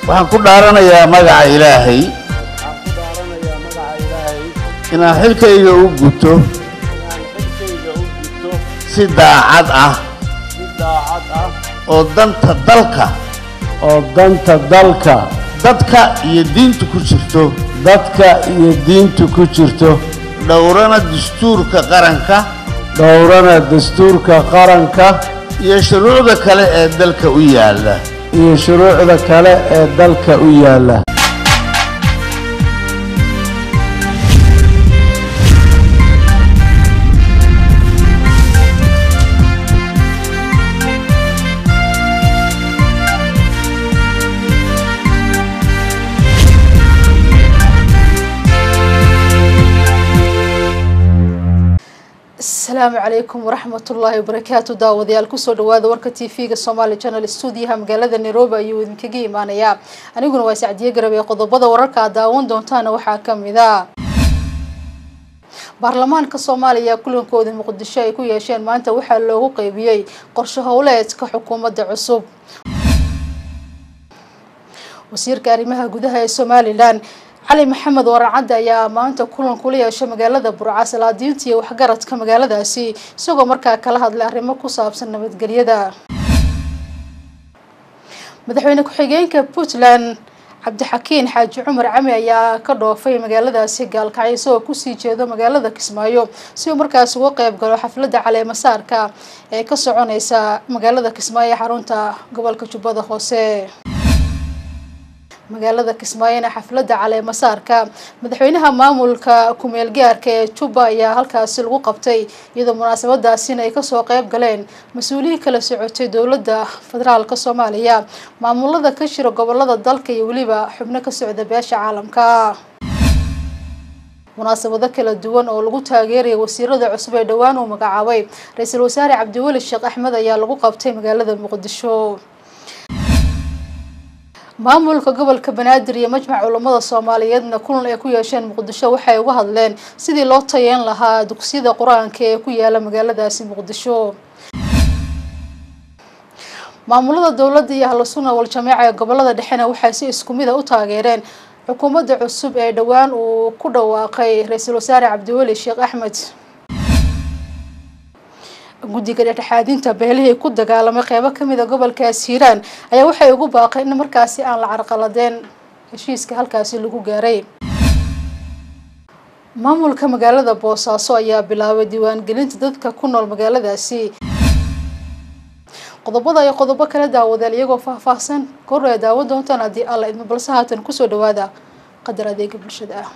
waxaan ku dhaaranayaa magaca ilaahay waxaan ku dhaaranayaa magaca ilaahay inaan xilkayga u guto inaan xilkayga u gudto si daacad ah si daacad ah oo danta dalka oo danta dalka dadka iyo diinta ku jirto dadka iyo diinta ku jirto dhowrana dastuurka qaranka dhowrana dastuurka qaranka iyo shuruucda kale ee dalka u yaalla iyo shuruucda kale ee dalka u yaalla asalaamu calaykum waraxmatullaahi wabarakaatu daawadayaal kusoo dhawaada warka t v-ga somaali channel stuudiyaha magaalada nairobi ayuu idinkaga imaanayaa aniguna waa sacdiye garab ee qodobada wararka aad daawan doontaana waxaa kamid a baarlamaanka soomaaliya kulankoodii muqdisho ay ku yeesheen maanta waxaa loogu qeybiyey qorsho howleedka xukuumadda cusub wasiirka arrimaha gudaha ee somalilan cali maxamed warancadde ayaa maanta kulan kula yeeshay magaalada burca salaadiinta iyo waxgaradka magaaladaasi isagoo markaa kala hadlay arrimo ku saabsan nabadgelyada madaxweyne ku-xigeenka puntland cabdixakiin xaaji cumar cami ayaa ka dhoofay magaaladaasi gaalkacyo isagoo kusii jeedo magaalada kismaayo si uu markaas uga qeyb galo xafladda caleemasaarka ee ka soconeysa magaalada kismaayo xarunta gobolka jubbada hoose magaalada kismaayona xafladda caleemasaarka madaxweynaha maamulka kumeel gaarka ee jubba ayaa halkaasi lagu qabtay iyadoo munaasabadaasina ay kasoo qeyb galeen mas-uuliyiin kala socotay dowladda federaalka soomaaliya maamulada ka jira gobolada dalka iyo weliba xubno ka socda beesha caalamka munaasabado kala duwan oo lagu taageeraya wasiirada cusub ee dhowaan uu magacaabay ra-iisul wasaare cabdiweli sheekh axmed ayaa lagu qabtay magaalada muqdisho maamulka gobolka banaadir iyo majmac culamada soomaaliyeedna kulan ay ku yeesheen muqdisho waxay uga hadleen sidii loo tayeyn lahaa dugsiyada qur-aanka ee ku yaala magaaladaasi muqdisho maamulada dowladda iyo ahlu sunna wal jameeca ee gobolada dhexena waxay si isku mid a u taageereen xukuumadda cusub ee dhowaan uu ku dhawaaqay ra-iisul wasaare cabdiweli sheekh axmed guddiga dhexdhexaadinta beelihii ku dagaalamay qeybo kamid a gobolkaas hiiraan ayaa waxay ugu baaqeen in markaasi aan la carqaladeen heshiiska halkaasi lagu gaaray maamulka magaalada boosaaso ayaa bilaabay diiwaangelinta dadka ku nool magaaladaasi qodobada iyo qodobo kala daawadeel iyagoo faahfaahsan kor ee daawan doontaan haddii alla idmo balse haatan kusoo dhawaada qadar adeega bulshada ah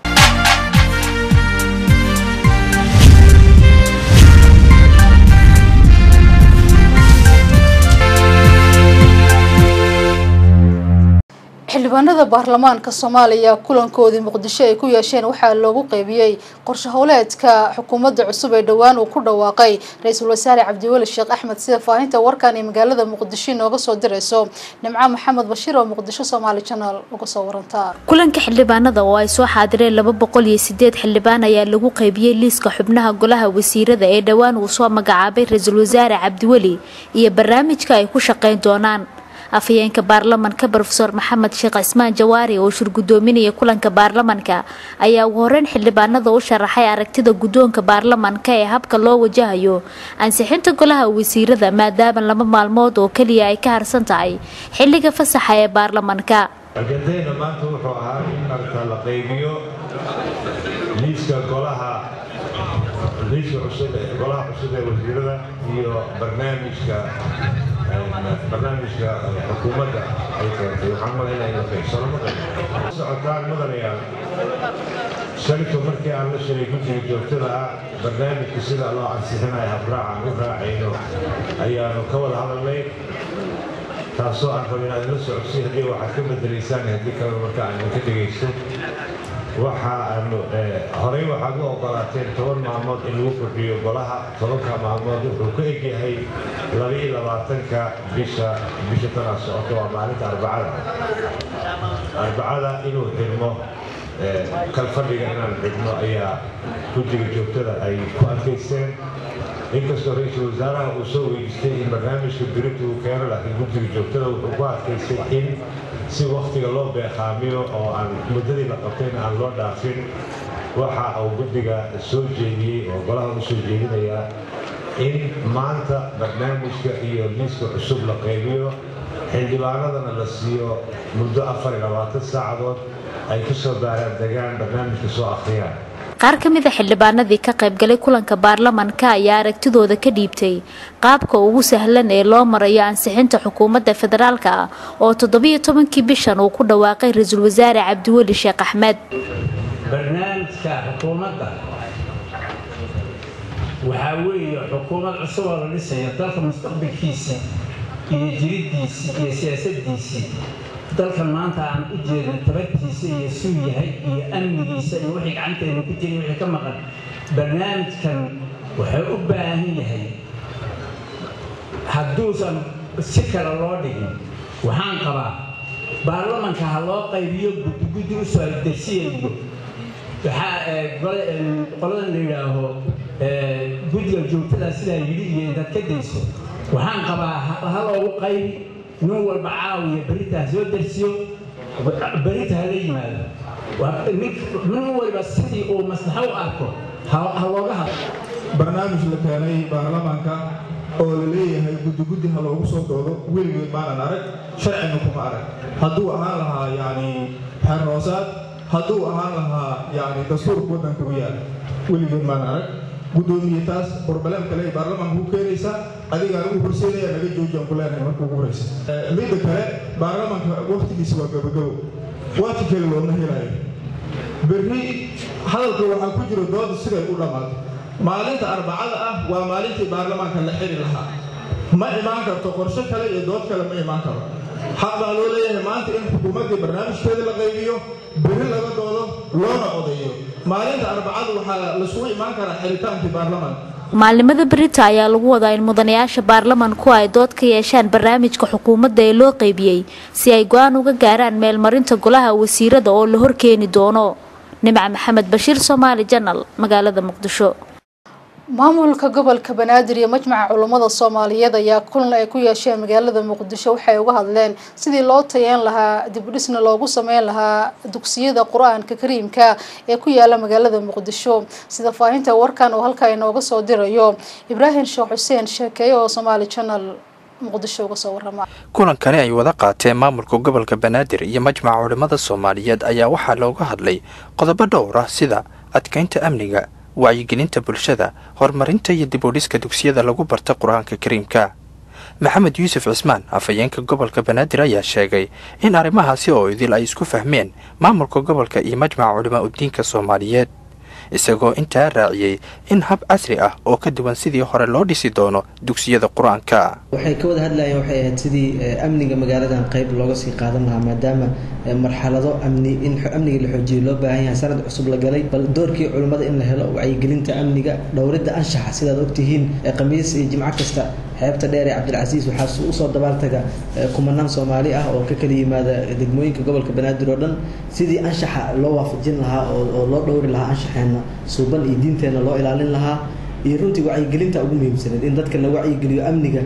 xildhibaanada baarlamaanka soomaaliya kulankoodii muqdisho ay ku yeesheen waxaa loogu qeybiyey qorsho howleedka xukuumadda cusub ee dhowaan uu ku dhawaaqay ra-iisul wasaare cabdiweli sheekh axmed sida faahinta warkan ee magaalada muqdisho inooga soo dirayso nimco maxamed bashiir oo muqdisho somaali channel uga soo warantaa kulanka xildhibaanada oo ay soo xaadireen laba boqol iyo sideed xildhibaan ayaa lagu qeybiyey liiska xubnaha golaha wasiirada ee dhowaan uu soo magacaabay ra-iisul wasaare cabdiweli iyo barnaamijka ay ku shaqeyn doonaan afhayeenka baarlamanka rofeor maxamed sheekh cismaan jawaari oo shir gudoominaya kulanka baarlamanka ayaa ugu horeyn xildhibaanada u sharaxay aragtida guddoonka baarlamanka ee habka loo wajahayo ansixinta golaha wasiirada maadaama laba maalmood oo keliya ay ka harsan tahay xilliga fasaxa ee baarlamanka ajandayna maanta wuxuu ahaa in marka la qaybiyo liiska golaha liiska cusub ee golaha cusub ee wasiirada iyo barnaamijka barnaamijka xukuumadda ay keentay waxaan malaynaa in la qaybsano maqan socotaan mudanayaal shalito markii aan la shalay guddiga joogtada ah barnaamijka sida loo ansixinayo habraac aan u raacayno ayaanu ka wada hadalnay taasoo aan rabo inaad la socodsiin haddii waxaad ka bedelaysaan haddii kale marka aan idinka dhegaysto waxa aanu horey waxaad u ogolaateen toban maalmood in lagu kordhiyo golaha tobanka maalmood wuxuu ka egyahay labaiyo labaatanka bisha bisha tanaa socota waa maalinta arbacada arbacada inuu xirmo kalfadhiga inaan xidhno ayaa guddiga joogtada ay ku adkaysteen inkastoo ra-iisul wasaaraha uu soo weydiistay in barnaamijka birita uu keeno laakiin guddiga joogtada wuxuu ku adkaystay in si wakhtiga loo beeqaamiyo oo aan muddadii la qabtayna aan loo dhaafin waxa uu guddiga soo jeediyey oo golaha u soo jeedinayaa in maanta barnaamijka iyo liiska cusub la qaybiyo xildhibaanadana la siiyo muddo afar iyo labaatan saacadood ay ku soo baaraan degaan barnaamijka soo akhriyaan qaar ka mid a xildhibaanadii ka qaybgalay kulanka baarlamanka ayaa aragtidooda ka dhiibtay qaabka ugu sahlan ee loo marayo ansixinta xukuumadda federaalka ah oo toddobiyo tobankii bishan uu ku dhawaaqay ra-iisul wasaare cabdiweli sheekh axmed barnaamijka xukuumadda waxaa weeye xukuumad cusub oo la dhisayo dalka mustaqbalkiisii iyo jiriddiisii iyo siyaasaddiisii dalkan maanta aan u jeedno tabartiisa iyo suu yahay iyo amnigiisa iyo wixii gacanteena ku jiray wixii ka maqan barnaamijkan wuxuu u baahan yahay hadduusan si kale loo dhigin waxaan qabaa baarlamanka ha loo qaybiyo guddiguddi u soo degsiyayo waxaa qoladan la yidhaaho guddiga joogtada sidaa yidhi iyo intaad ka dayso waxaan qabaa ha loogu qaybi nin walba caawiya berita ha soo dersiyo berita hala yimaado nin walba sidii uu maslaxo u arko ha looga hadlo barnaamij la keenay baarlamaanka oo la leeyahay guddiguddi ha loogu soo doodo weligeed maanan arag sharcina kuma arag hadduu ahaan lahaa yacni xeernoosaad hadduu ahaan lahaa yacni dastuurka waddanka u yaala weligeed maanan arag guddoomiye taas broblem kale ay baarlamaanka ku keenaysaa adigaan ugu horseynaya naga joojiyaan ku leenahay marka ugu horeysa midda kale baarlamaanka waqtigiisa waa gabagabo waqti kale looma helayo berri hadalka waxaa ku jiro dooda siday u dhammaato maalinta arbacada ah waa maalintii baarlamaanka la xiri lahaa ma imaan karto qorshe kale iyo dood kale ma imaan karo xaq baa loo leeyahay maanta in xukuumaddii barnaamijkeeda la qaybiyo berri laga doodo loona odayo maalinta arbacada waxaa lasugu imaan karaa xiritaankii baarlamaanka maalimada berita ayaa lagu wadaa in mudanayaasha baarlamanku ay dood ka yeeshaan barnaamijka xukuumadda ee loo qaybiyey si ay go-aan uga gaaraan meelmarinta golaha wasiirada oo la horkeeni doono nimca maxamed bashiir soomaali janal magaalada muqdisho maamulka gobolka banaadir iyo majmaca culummada soomaaliyeed ayaa kulan ay ku yeesheen magaalada muqdisho waxay uga hadleen sidii loo tayeyn lahaa dibudhisna loogu sameyn lahaa dugsiyada qur-aanka kariimka ee ku yaala magaalada muqdisho sida faahinta warkan oo halkaa inooga soo dirayo ibraahim sheekh xuseen sheekeeye oo somaali janal muqdisho uga soo warama kulankani ay wada qaateen maamulka gobolka banaadir iyo majmaca culimmada soomaaliyeed ayaa waxaa looga hadlay qodobo dhowr ah sida adkeynta amniga wacyigelinta bulshada horumarinta iyo dib u dhiska dugsiyada lagu barta qur-aanka kariimka maxamed yuusuf cismaan afhayeenka gobolka banaadir ayaa sheegay in arrimahaasi oo idil ay isku fahmeen maamulka gobolka iyo majmaca culimaa udiinka soomaaliyeed isagoo intaa raaciyey in hab casri ah oo ka duwan sidii hore loo dhisi doono dugsiyada qur-aanka waxay ka wada hadlayeen waxay ahayd sidii amniga magaaladan qayb looga sii qaadan lahaa maadaama marxalado amni in amniga la xoojiyo loo baahan yahay sanad cusub la galay bal doorkii culimmada in la helo wacyigelinta amniga dhowridda anshaxa sidaad ogtihiin khamiis iyo jimco kasta xeebta dheer ee cabdilcasiis waxaa usoo dabaaltaga kumanaan soomaali ah oo ka kala yimaada degmooyinka gobolka banaadir oo dhan sidii anshaxa loo waafajin lahaa oo loo dhowri lahaa anshaxeenna suuban iyo diinteenna loo ilaalin lahaa iyo runtii wacyigelinta ugu muhiimsaneed in dadka la wacyigeliyo amniga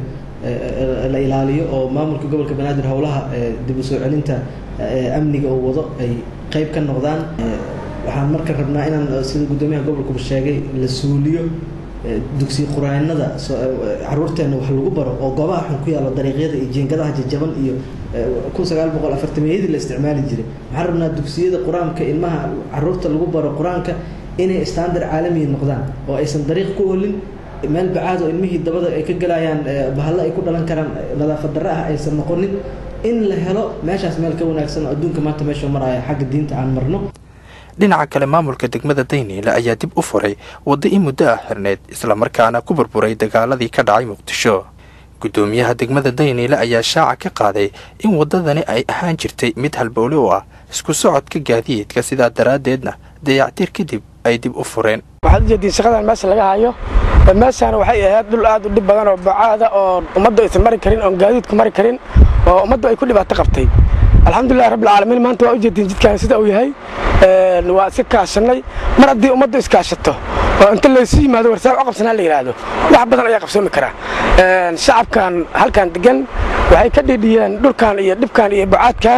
la ilaaliyo oo maamulka gobolka banaadir howlaha dib u soo celinta amniga oo wado ay qeyb ka noqdaan waxaan marka rabnaa inaan sida guddoomiyaha gobolkuba sheegay la suuliyo dugsi quraanada caruurteena wax lagu baro oo goobaha xun ku yaalo dariiqyada iyo jiingadaha jajaban iyo kun sagaal boqol afartameyadii la isticmaali jiray waxaan rabnaa dugsiyada qur-aanka ilmaha caruurta lagu baro qur-aanka inay standard caalamiya noqdaan oo aysan dariiq ku olin meel bacaad oo ilmihii dabada ay ka galayaan bahalla ay ku dhalan karaan nadaafad darre ah aysan noqonin in la helo meeshaas meel ka wanaagsan oo adduunka maanta meeshuu maraya xagga diinta aan marno dhinaca kale maamulka degmada dayniile ayaa dib u furay waddo in muddo ah xirneyd islamarkaana ku burburay dagaaladii ka dhacay muqdisho guddoomiyaha degmada dayniile ayaa shaaca ka qaaday in waddadani ay ahaan jirtay mid halbowle u ah isku socodka gaadiidka sidaa daraaddeedna dayactir kadib ay dib u fureen waxaad ujeediin shaqadan meesha laga hayo meeshaan waxay ahayd dhul aad u dhib badan oo bacaada oo ummaddu aysan mari karin oon gaadiidku mari karin oo ummaddu ay ku dhibaato qabtay alxamdulilah rabbilcaalamiin maanta waa ujeediin jidkaan sida uu yahay waa iska kaashannay mar haddii ummaddu iskaashato oo inta laysu yimaado warsaab u qabsanaa la yidhaahdo wax badan ayaa qabsoomi karaa shacabkan halkan degan waxay ka dhidhiyeen dhulkan iyo dhibkan iyo bacaadkan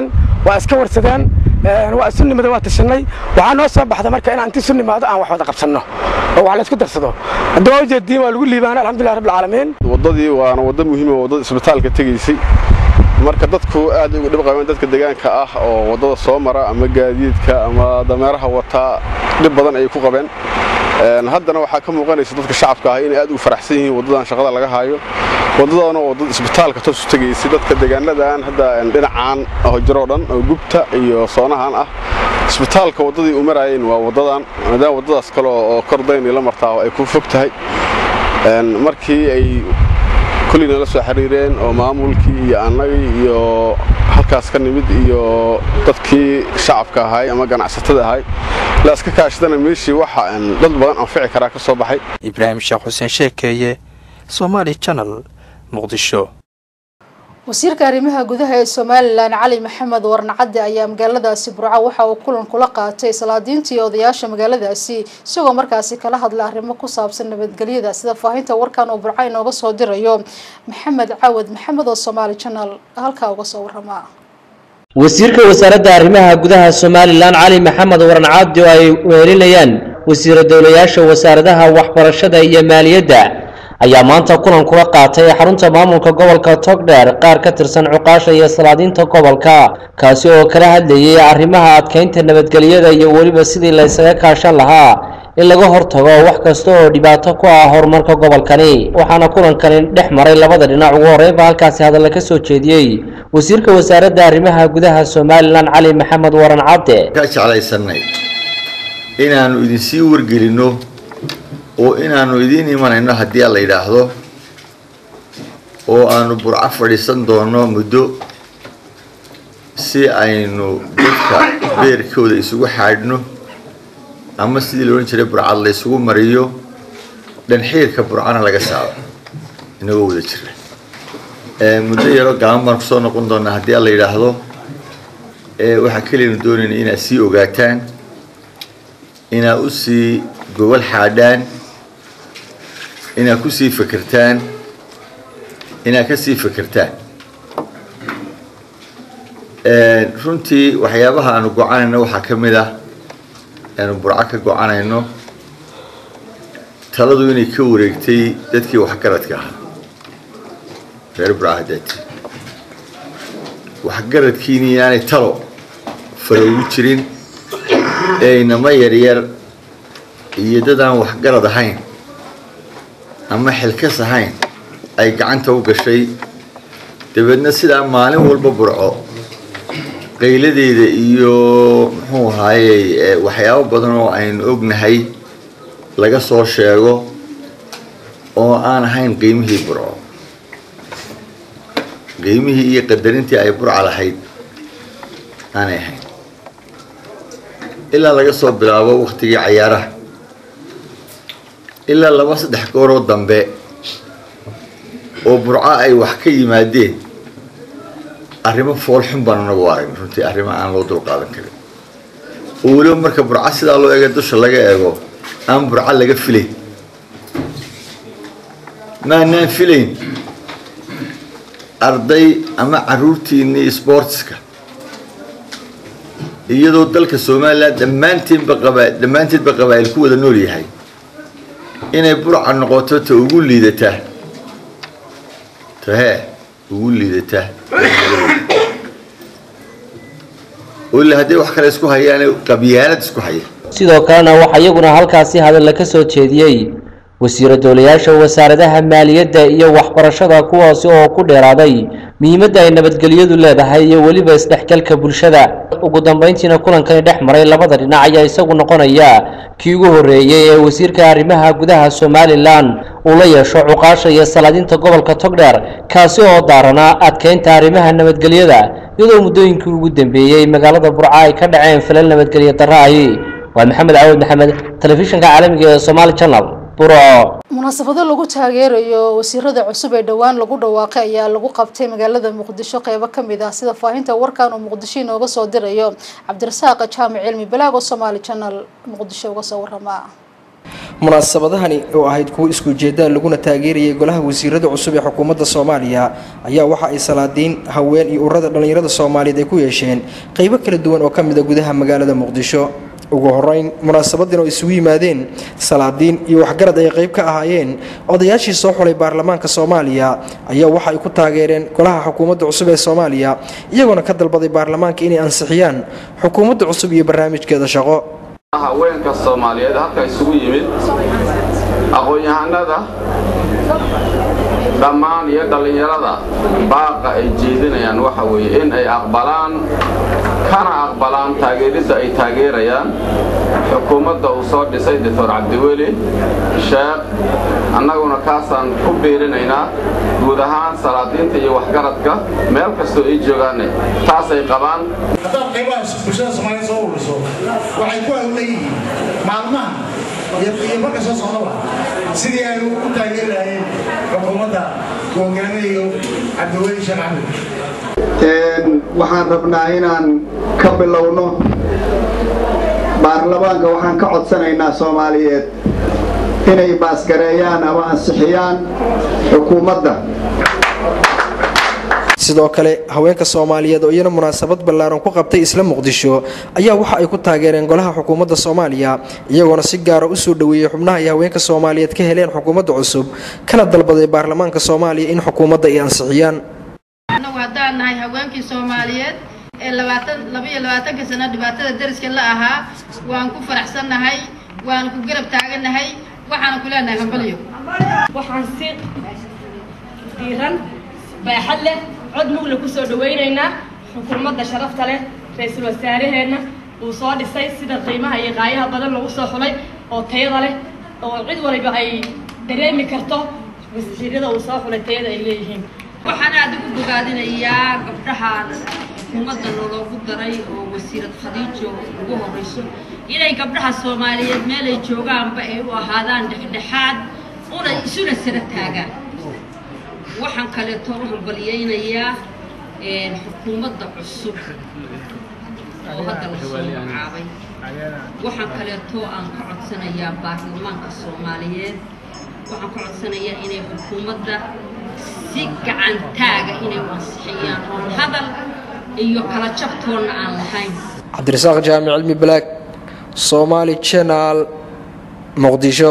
waa iska warsadeen waa isu nimada waa tashanay waxaa noo soo baxda marka inaan inti isu nimaado aan wax wada qabsanno oo wax laysku darsado hadda waa ujeediin waa lagu liibaana alxamdulilah rabbil caalamiin waddadii waana waddo muhiim oo waddada isbitaalka tegaysay marka dadku aad ugu dhib qabeen dadka deegaanka ah oo waddada soo mara ama gaadiidka ama dameeraha wataa dhib badan ayay ku qabeen haddana waxaa ka muuqanaysa dadka shacabka ah inay aad ugu faraxsan yihiin waddadan shaqada laga hayo waddadana waa waddada isbitaalka toos u tegaysay dadka deegaanadan hadda dhinacaan hojiroo dhan oo gubta iyo soonahan ah isbitaalka waddadii u maraayeen waa waddadan maadaama waddadaas kale oo kordayni la martaa ay ku fog tahay markii ay kullina la soo xiriireen oo maamulkii iyo annagii iyo halkaas ka nimid iyo dadkii shacabka ahay ama ganacsatada ahay la iska kaashadana meeshii waxa dad badan anfici karaa ka soo baxay ibraahim sheekh xuseen sheekeeye somaali janal muqdisho wasiirka arrimaha gudaha ee somalilan cali maxamed warnacadde ayaa magaaladaasi burco waxa uu kulan kula qaatay salaadiintii odayaasha magaaladaasi isagoo markaasi kala hadlay arrimo ku saabsan nabadgelyada sida faahinta warkan uu burco inooga soo dirayo maxamed cawad maxamed oo somaali janal halkaa uga soo warama wasiirka wasaaradda arrimaha gudaha somalilan cali maxamed warnacadde oo ay weelinayaan wasiira dowlayaasha wasaaradaha waxbarashada iyo maaliyadda ayaa maanta kulan kula qaatay xarunta maamulka gobolka togdheer qaar ka tirsan cuqaasha iyo salaadiinta gobolka kaasi oo kala hadlayay arrimaha adkeynta nabadgelyada iyo weliba sidii la ysaga kaashan lahaa in laga hortago wax kasta oo dhibaato ku ah horumarka gobolkani waxaana kulankani dhex maray labada dhinac ugu horreynba halkaasi hadalla ka soo jeediyey wasiirka wasaaradda arrimaha gudaha somalilan cali maxamed waran cadde ka jeclaysanay inaannu idinsii wargelinno oo inaannu idiin imanayno haddii la yidhaahdo oo aanu burco fadhiisan doonno muddo si aynu dadka beerkooda isugu xaadhno ama sidii la odhan jiray burcad la ysugu mariyo dhanxiirka burcana laga saaro inagoo wada jira muddo yaroo gaaban baan kusoo noqon doonaa haddii la yidhaahdo waxaa keliyanu doonayna inaad sii ogaataan inaad u sii gobol xaadhaan inaad ku sii fekertaan inaad ka sii fekertaan runtii waxyaabaha aanu gocanayno waxaa ka mid ah aanu burco ka gocanayno taladu inay ka wareegtay dadkii waxgaradka ahaa reer burco hadaati waxgaradkiini inaanay talo faroogu jirin ee inama yaryar iyo dad aan waxgarad ahayn ama xilkas ahayn ay gacanta u gashay dabeedna sidaa maalin walba burco qayladeeda iyo muxuu ahaayey waxyaabo badan oo aynu ognahay laga soo sheego oo aan ahayn qiimihii burco qiimihii iyo qadarintii ay burca lahayd aanay ahayn ilaa laga soo bilaabo waktigii cayaaraha ilaa laba saddex gooroo dambe oo burco ay wax ka yimaadeen arrimo foolxun baan anagu aragn runtii arrimo aan loo dulqaadan karin oo weliba marka burco sidaa loo eega dusha laga eego aan burco laga filayn maanaan filayn arday ama caruurtiinii sportska iyadoo dalka somalilan dhammaanteedba qaba dhammaanteedba qabaa'il ku wada nool yahay inay burca noqoto ta ugu liidata tahee ugu liidata ila haddii wax kale isku hayaan qabyaalad isku haya sidoo kalena waxaa iyaguna halkaasi hadalla ka soo jeediyey wasiiro dowlayaasha wasaaradaha maaliyadda iyo waxbarashada kuwaasi oo ku dheeraaday muhiimadda ay nabadgelyadu leedahay iyo weliba isdhexgalka bulshada ugu dambeyntiina kulankani dhex maray labada dhinac ayaa isagu noqonaya kii ugu horreeyey ee wasiirka arrimaha gudaha somalilan uu la yeesho cuqaasha iyo salaadiinta gobolka togdheer kaasi oo daaranaa adkeynta arrimaha nabadgelyada iyadoo muddooyinkii ugu dambeeyey magaalada burca ay ka dhaceen falal nabadgelyo darra ahi waa maxamed cawad maxamed telefishinka caalamiga ee somaali channel munaasabado lagu taageerayo wasiirada cusub ee dhowaan lagu dhawaaqay ayaa lagu qabtay magaalada muqdisho qeybo kamid ah sida faahinta warkan uu muqdisho inooga soo dirayo cabdirasaaq jaamic cilmi balaag oo somaali channel muqdisho uga soo warama munaasabadahani oo ahayd kuwo isku ujeedaan laguna taageerayay golaha wasiirada cusub ee xukuumadda soomaaliya ayaa waxa ay salaadiin haween iyo ururada dhallinyarada soomaaliyeed ay ku yeesheen qeybo kala duwan oo ka mid a gudaha magaalada muqdisho ugu horeyn munaasabadan oo isugu yimaadeen salaadiin iyo waxgarad ay qayb ka ahaayeen odayaashii soo xulay baarlamaanka soomaaliya ayaa waxa ay ku taageereen golaha xukuumadda cusub ee soomaaliya iyagoona ka dalbaday baarlamaanka inay ansixiyaan xukuumadda cusub iyo barnaamijkeeda shaqo haweenka soomaaliyeed halka isugu yimid aqoon-yahanada dhammaan iyo dhallinyarada baaqa ay jeedinayaan waxa weeye in ay aqbalaan kana aqbalaan taageeridda ay taageerayaan xukuumadda uu soo dhisay doctor cabdiweli sheekh annaguna kaasaan ku biirinaynaa guud ahaan salaadiinta iyo waxgaradka meel kastoo ay joogaanne taasay qabaan haddaad qaybaha bulshada soomaaliya soo ururiso waxay ku hawlan yihiin maalmaha iyo marka soo socdaba sidii aynu u taageeri lahayn xukuumadda hogaamiyayo cabdiweli sheekh axmed waxaan rabnaa inaan ka bilowno baarlamaanka waxaan ka codsanaynaa soomaaliyeed inay baasgareeyaan ama ansixiyaan xukuumadda sidoo kale haweenka soomaaliyeed oo iyana munaasabad ballaaran ku qabtay isla muqdisho ayaa waxa ay ku taageereen golaha xukuumadda soomaaliya iyagoona si gaara u soo dhoweeyey xubnaha ay haweenka soomaaliyeed ka heleen xukuumadda cusub kana dalbaday baarlamaanka soomaaliya in xukuumadda ay ansixiyaan annagu haddaan nahay haweenkii soomaaliyeed ee labaatan labaiyo labaatanka sano dhibaatada dariska la ahaa waan ku faraxsannahay waan ku garab taagannahay waxaana ku leenahay hambalyo waxaan si diiran baaxad leh cod mugla ku soo dhawaynaynaa xukuumadda sharafta leh ra-iisul wasaaraheenna uu soo dhisay sida qiimaha iyo qaayaha badan lagu soo xulay oo tayada leh oo cid waliba ay dareemi karto wasiirada uu soo xulay tayada ay leeyihiin waxaan aad ugu bogaadinayaa gabdhahan xukuumadda loogu daray oo wasiirad khadiijo ugu horeyso inay gabdhaha soomaaliyeed meelay joogaanba ay u ahaadaan dhexdhexaad una isuna sara taagaan waxaan kaleeto u hambaliyeynayaa xukuumadda cusub oo hadda la soo magacaabay waxaan kaleeto aan ka codsanayaa baarlamaanka soomaaliyeed waxaan ka codsanayaa inay xukuumadda si gacantaaga inay u ansixiyaan oon hadal iyo kala jabtoonna aan lahayn cabdirasaaq jaamic cilmi balaag soomaali channel muqdisho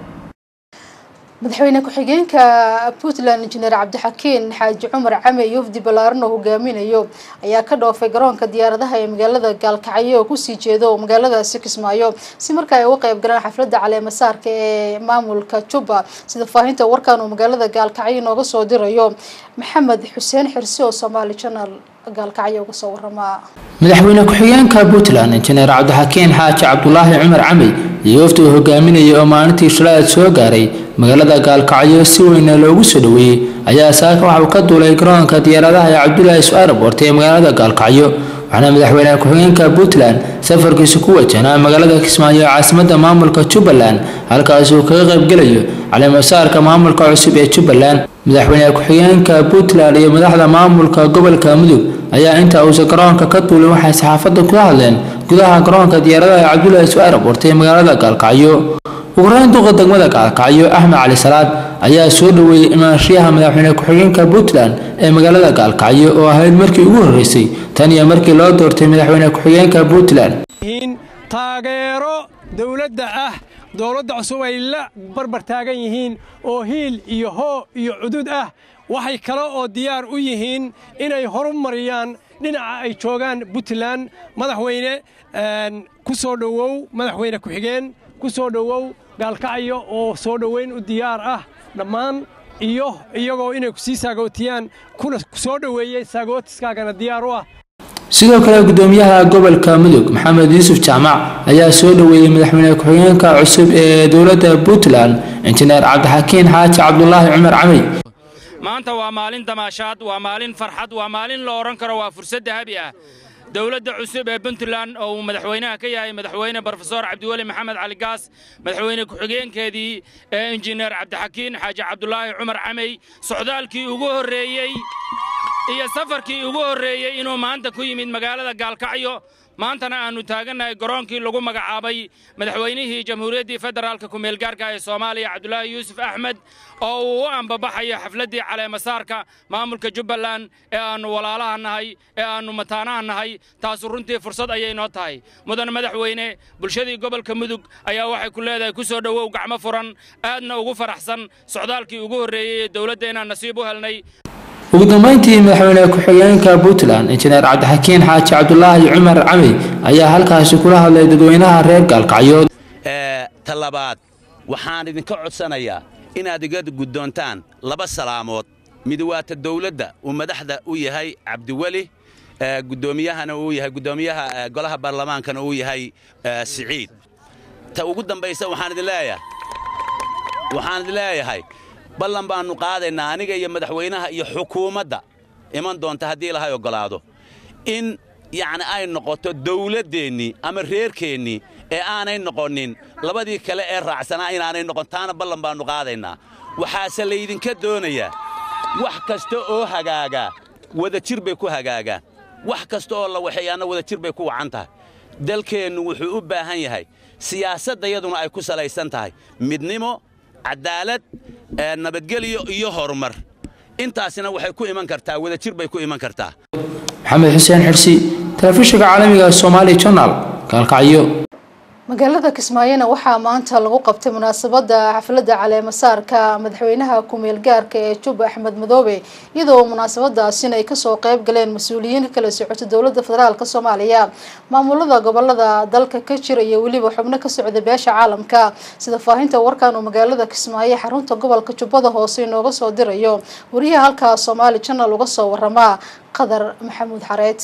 madaxweyne ku-xigeenka puntland injineer cabdixakiin xaaji cumar came yufdi ballaaran oo hogaaminayo ayaa ka dhoofay garoonka diyaaradaha ee magaalada gaalkacyo oo kusii jeedo magaaladaasi kismaayo si markaa ay uga qayb galaan xafladda caleemasaarka ee maamulka jubba sida faahinta warkan uu magaalada gaalkacyo nooga soo dirayo maxamed xuseen xirsi oo somaali channel gaalkacyo uga soo waramaa madaxweyne ku-xigeenka puntland injineer cabdixakiin xaaji cabdulaahi cumar camey iyo wafdi uu hogaaminayay oo maalintii shalaad soo gaaray magaalada gaalkacyo si weyna loogu soo dhoweeyey ayaa saaka waxa uu ka duulay garoonka diyaaradaha ee cabdulaahi su-aarab wartay ee magaalada gaalkacyo waxaana madaxweyne ku-xigeenka puntland safarkiisu ku wajahnaa magaalada kismaayo ee caasimadda maamulka jubbaland halkaas uu kaga qaybgelayo caleemasaarka maamulka cusub ee jubbaland madaxweyne ku-xigeenka puntland iyo madaxda maamulka gobolka mudug ayaa inta uusan garoonka ka duulin waxay saxaafadda kula hadleen gudaha garoonka diyaaradaha ee cabdulaahi su-aarab wartay ee magaalada gaalkacyo ugu horeyn duqa degmada gaalkacyo axmed cali salaad ayaa soo dhoweeyey imaanshiyaha madaxweyne ku-xigeenka puntland ee magaalada gaalkacyo oo ahayd markii ugu horreysay tan iyo markii loo doortay madaxweyne ku-xigeenka puntland taageero dowladda ah dowladda cusub ay la barbar taagan yihiin oo hiil iyo hoo iyo cudud ah waxay kale oo diyaar u yihiin inay horumariyaan dhinaca ay joogaan puntland madaxweyne ku soo dhowow madaxweyne ku-xigeen ku soo dhowow gaalkacyo oo soo dhoweyn u diyaar ah dhammaan iyo iyagoo inay ku sii saagootiyaan kuna soo dhoweeyey saagootiskaagana diyaar u ah sidoo kale gudoomiyaha gobolka mudug maxamed yuusuf jaamac ayaa soo dhoweeyey madaxweyne ku-xigeenka cusub ee dowladda puntland injineer cabdixakiin xaaji cabdulaahi cumar camey maanta waa maalin damaashaad waa maalin farxad waa maalin la odhan karo waa fursad dahabi ah dowladda cusub ee puntland oo uu madaxweynaha ka yahay madaxweyne brofesor cabdiweli maxamed cali gaas madaxweyne ku-xigeenkeedii ee injineer cabdixakiin xaaji cabdulaahi cumar camey socdaalkii ugu horreeyey iyo safarkii ugu horreeyey inuu maanta ku yimid magaalada gaalkacyo maantana aannu taagannahay garoonkii lagu magacaabay madaxweynihii jamhuuriyaddii federaalka kumeelgaarka ee soomaaliya cabdulaahi yuusuf axmed oo uu u ambabaxayo xafladdii caleemasaarka maamulka jubbaland ee aannu walaalaha nahay ee aannu mataanaha nahay taasu runtii fursad ayay noo tahay mudan madaxweyne bulshadii gobolka mudug ayaa waxay ku leedahay ku soo dhowow gacmo furan aadna ugu faraxsan socdaalkii ugu horreeyey ee dowladda inaan nasiib u helnay ugu dambeyntii madaxweyne ku-xigeenka puntland injineer cabdixakiin xaaji cabdulaahi cumar camey ayaa halkaasi kula hadlay dadweynaha reer gaalkacyood ta labaad waxaan idinka codsanayaa inaad iga guddoontaan laba salaamood mid waa ta dawladda uu madaxda u yahay cabdiweli guddoomiyahana uu yahay guddoomiyaha golaha baarlamaankana uu yahay siciid ta ugu dambaysa waxaan idin leeyahay waxaan idin leeyahay ballan baannu qaadaynaa aniga iyo madaxweynaha iyo xukuumadda iman doonta haddii ilahay oggolaado in yacni ay noqoto dawladdeennii ama reerkeennii ee aanay noqonin labadii kale ee raacsanaa inaanay noqon taana ballan baannu qaadaynaa waxaase laydinka doonayaa wax kasta oo hagaagaa wadajir bay ku hagaagaan wax kasta oo la waxeeyaanna wadajir bay ku wacan tahay dalkeennu wuxuu u baahan yahay siyaasaddayaduna ay ku salaysan tahay midnimo cadaalad nabadgelyo iyo horumar intaasina waxay ku iman kartaa wadajir bay ku iman kartaa maxamed xuseen xirsi telefishinka caalamiga somaali journal gaalkacyo magaalada kismaayona waxaa maanta lagu qabtay munaasabada xafladda caleemasaarka madaxweynaha ku-meel gaarka ee jubba axmed madoobe iyadoo munaasabadaasina ay kasoo qeyb galeen mas-uuliyiin kala socota dowlada federaalk soomaaliya maamulada gobolada dalka ka jira iyo weliba xubno ka socda beesha caalamka sida faahinta warkan uu magaalada kismaayo xarunta gobolka jubbada hoose inooga soo dirayo wariyaha halkaa soomaali janal uga soo waramaa qadar maxamuud xareed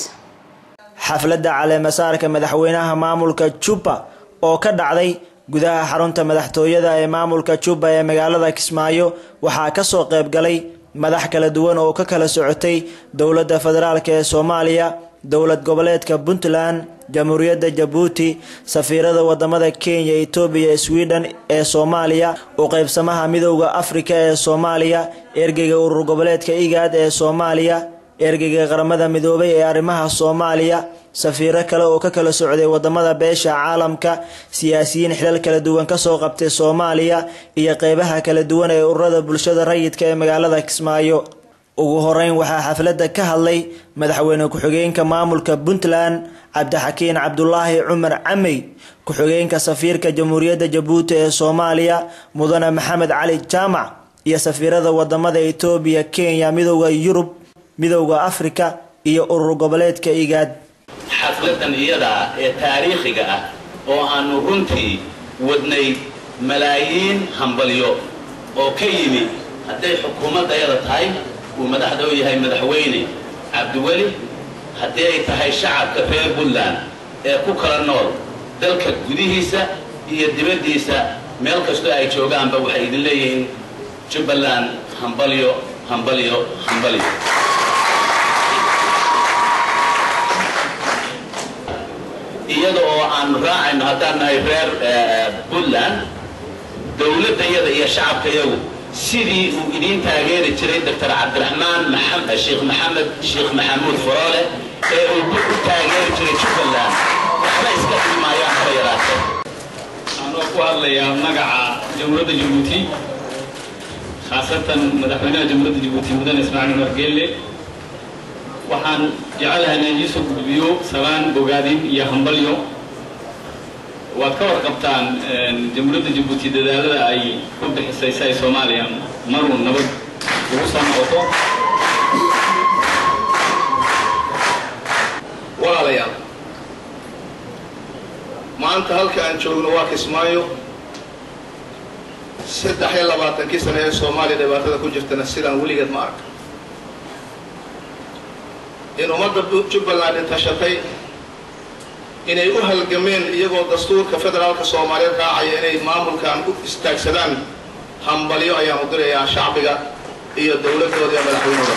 xafladda caleemasaarka madaxweynaha maamulka jubba oo ka dhacday gudaha xarunta madaxtooyada ee maamulka jubba ee magaalada kismaayo waxaa kasoo qayb galay madax kala duwan oo ka kala socotay dowladda federaalk ee soomaaliya dowlad goboleedka puntland jamhuuriyadda jabuuti safiirada wadamada kenya etoobiya sweden ee soomaaliya u qaybsamaha midowda afrika ee soomaaliya ergeyga urur goboleedka igaad ee soomaaliya ergeyga qaramada midoobay ee arrimaha soomaaliya safiiro kale oo ka kala socday wadamada beesha caalamka siyaasiyiin xilal kala duwan kasoo qabtay soomaaliya iyo qeybaha kala duwan ee ururada bulshada rayidka ee magaalada kismaayo ugu horeyn waxaa xafladda ka hadlay madaxweyne ku-xigeenka maamulka puntland cabdixakiin cabdulaahi cumar camey ku-xigeenka safiirka jamhuuriyadda jabuuti ee soomaaliya mudane maxamed cali jaamac iyo safiirada wadamada etoobiya kenya midowda yurub midowda afrika iyo urur goboleedka igaad xafladan iyada ah ee taariikhiga ah oo aannu runtii wadnay malaayiin hambalyo oo ka yimi hadday xukuumaddayada tahay uu madaxda u yahay madaxweyne cabdiweli haddii ay tahay shacabka reer puntland ee ku kala nool dalka gudihiisa iyo dibaddiisa meel kastoo ay joogaanba waxay idin leeyihiin jubbaland hambalyo hambalyo hambalyo iyada oo aanu raacayno haddaan nahay reer puntland dowladdayada iyo shacabkayagu sidii uu idiin taageeri jiray doctor cabdiraxmaan sheekh maxamed sheekh maxamuud foroole ee uu u taageeri jiray jubbaland waxba iska dhilmaayaan haba yaraatee anoo ku hadlayaa magaca jamhuuriyadda jabuuti khaasatan madaxweynaha jamhuuriyadda jabuuti mudane ismaaciil umar geelle waxaan jecelahay inaan idiisoo gudbiyo salaan bogaadin iyo hambalyo waad ka warqabtaan jamhuuriyadda jabuuti dadaalada ay ku bixisay si ay soomaaliya maruu nabad ugu soo noqoto walaalayaal maanta halka aan joogno waa kismaayo saddex iyo labaatankii sane ee soomaaliya dhibaatada ku jirtana sidaan weligeed ma arka in ummadda jubbaland intashatay inay u halgameen iyagoo dastuurka federaalka soomaaliyeed raacaya inay maamulkan u istaagsadaan hambalyo ayaan u dirayaa shacbiga iyo dowladdooda iyo madaxweynooda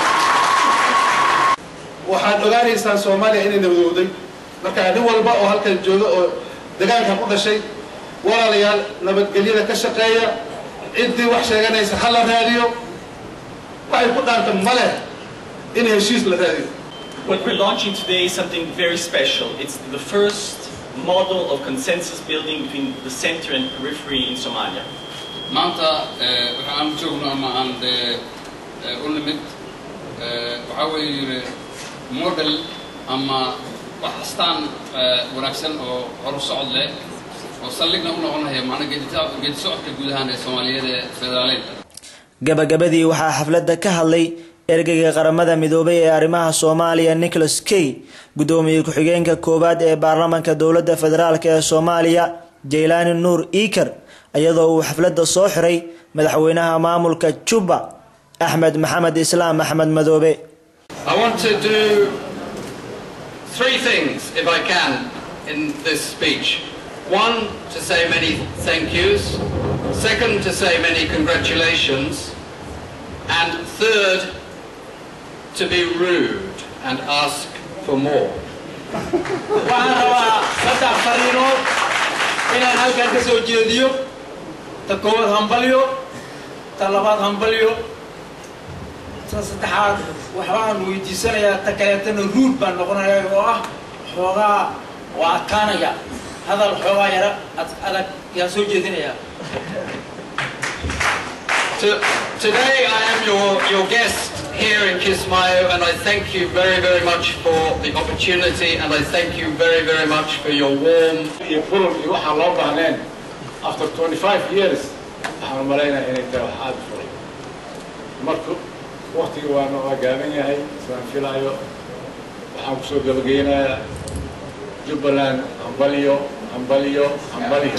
waxaad ogaanaysaan soomaaliya inay nabadowday marka nin walba oo halkan jooga oo degaankan u dhashay walaalayaal nabadgelyada ka shaqeeya ciddii wax sheeganaysa ha la raadiyo waxay ku dhaanta ma leh in heshiis la raadiyo What we're launching today is something very special. It's the first model of consensus building between the center and periphery in Somalia. maanta waxa aan joogno ama aan dee u nimid waxaa weeye model ama wax astaan wanaagsan oo horu socod leh oo saldhigna u noqonaya macna geedi socodka guud ahaan ee soomaaliyeed ee federaaleedka gabagabadii waxaa xafladda ka hadlay ergeyga qaramada midoobay ee arrimaha soomaaliya nicholas key guddoomiye ku-xigeenka koowaad ee baarlamaanka dowladda federaalk ee soomaaliya jaylaani nuur iikar iyadoo uu xafladda soo xiray madaxweynaha maamulka juba axmed maxamed islaam axmed madoobe I want to do three things, if I can, in this speech. One, to say many thank yous. Second, to say many congratulations. And third, to be rude and ask for more. waxaan rabaa saddex fariinood inaan halkan ka soo jeediyo ta koowaad hambalyo ta labaad hambalyo ta saddexaad waxbaan weydiisanayaa ta kaleetana ruud baan noqonaya oo ah xoogaa waa adkaanaya hadal xoogaa yara adag yaan soo jeedinayaa To- Today I am your, your guest here in Kismayo and I thank you very, very much for the opportunity and I thank you very, very much for your warm iyo furun iyo waxaan loo baahneen after 25 years waxaan u malaynayaa inay tahay wax aada furan marka waktiga waana waa gaaban yahay isaan filaayo waxaan kusoo gabageynayaa jubbaland hambalyo hambalyo hambalyo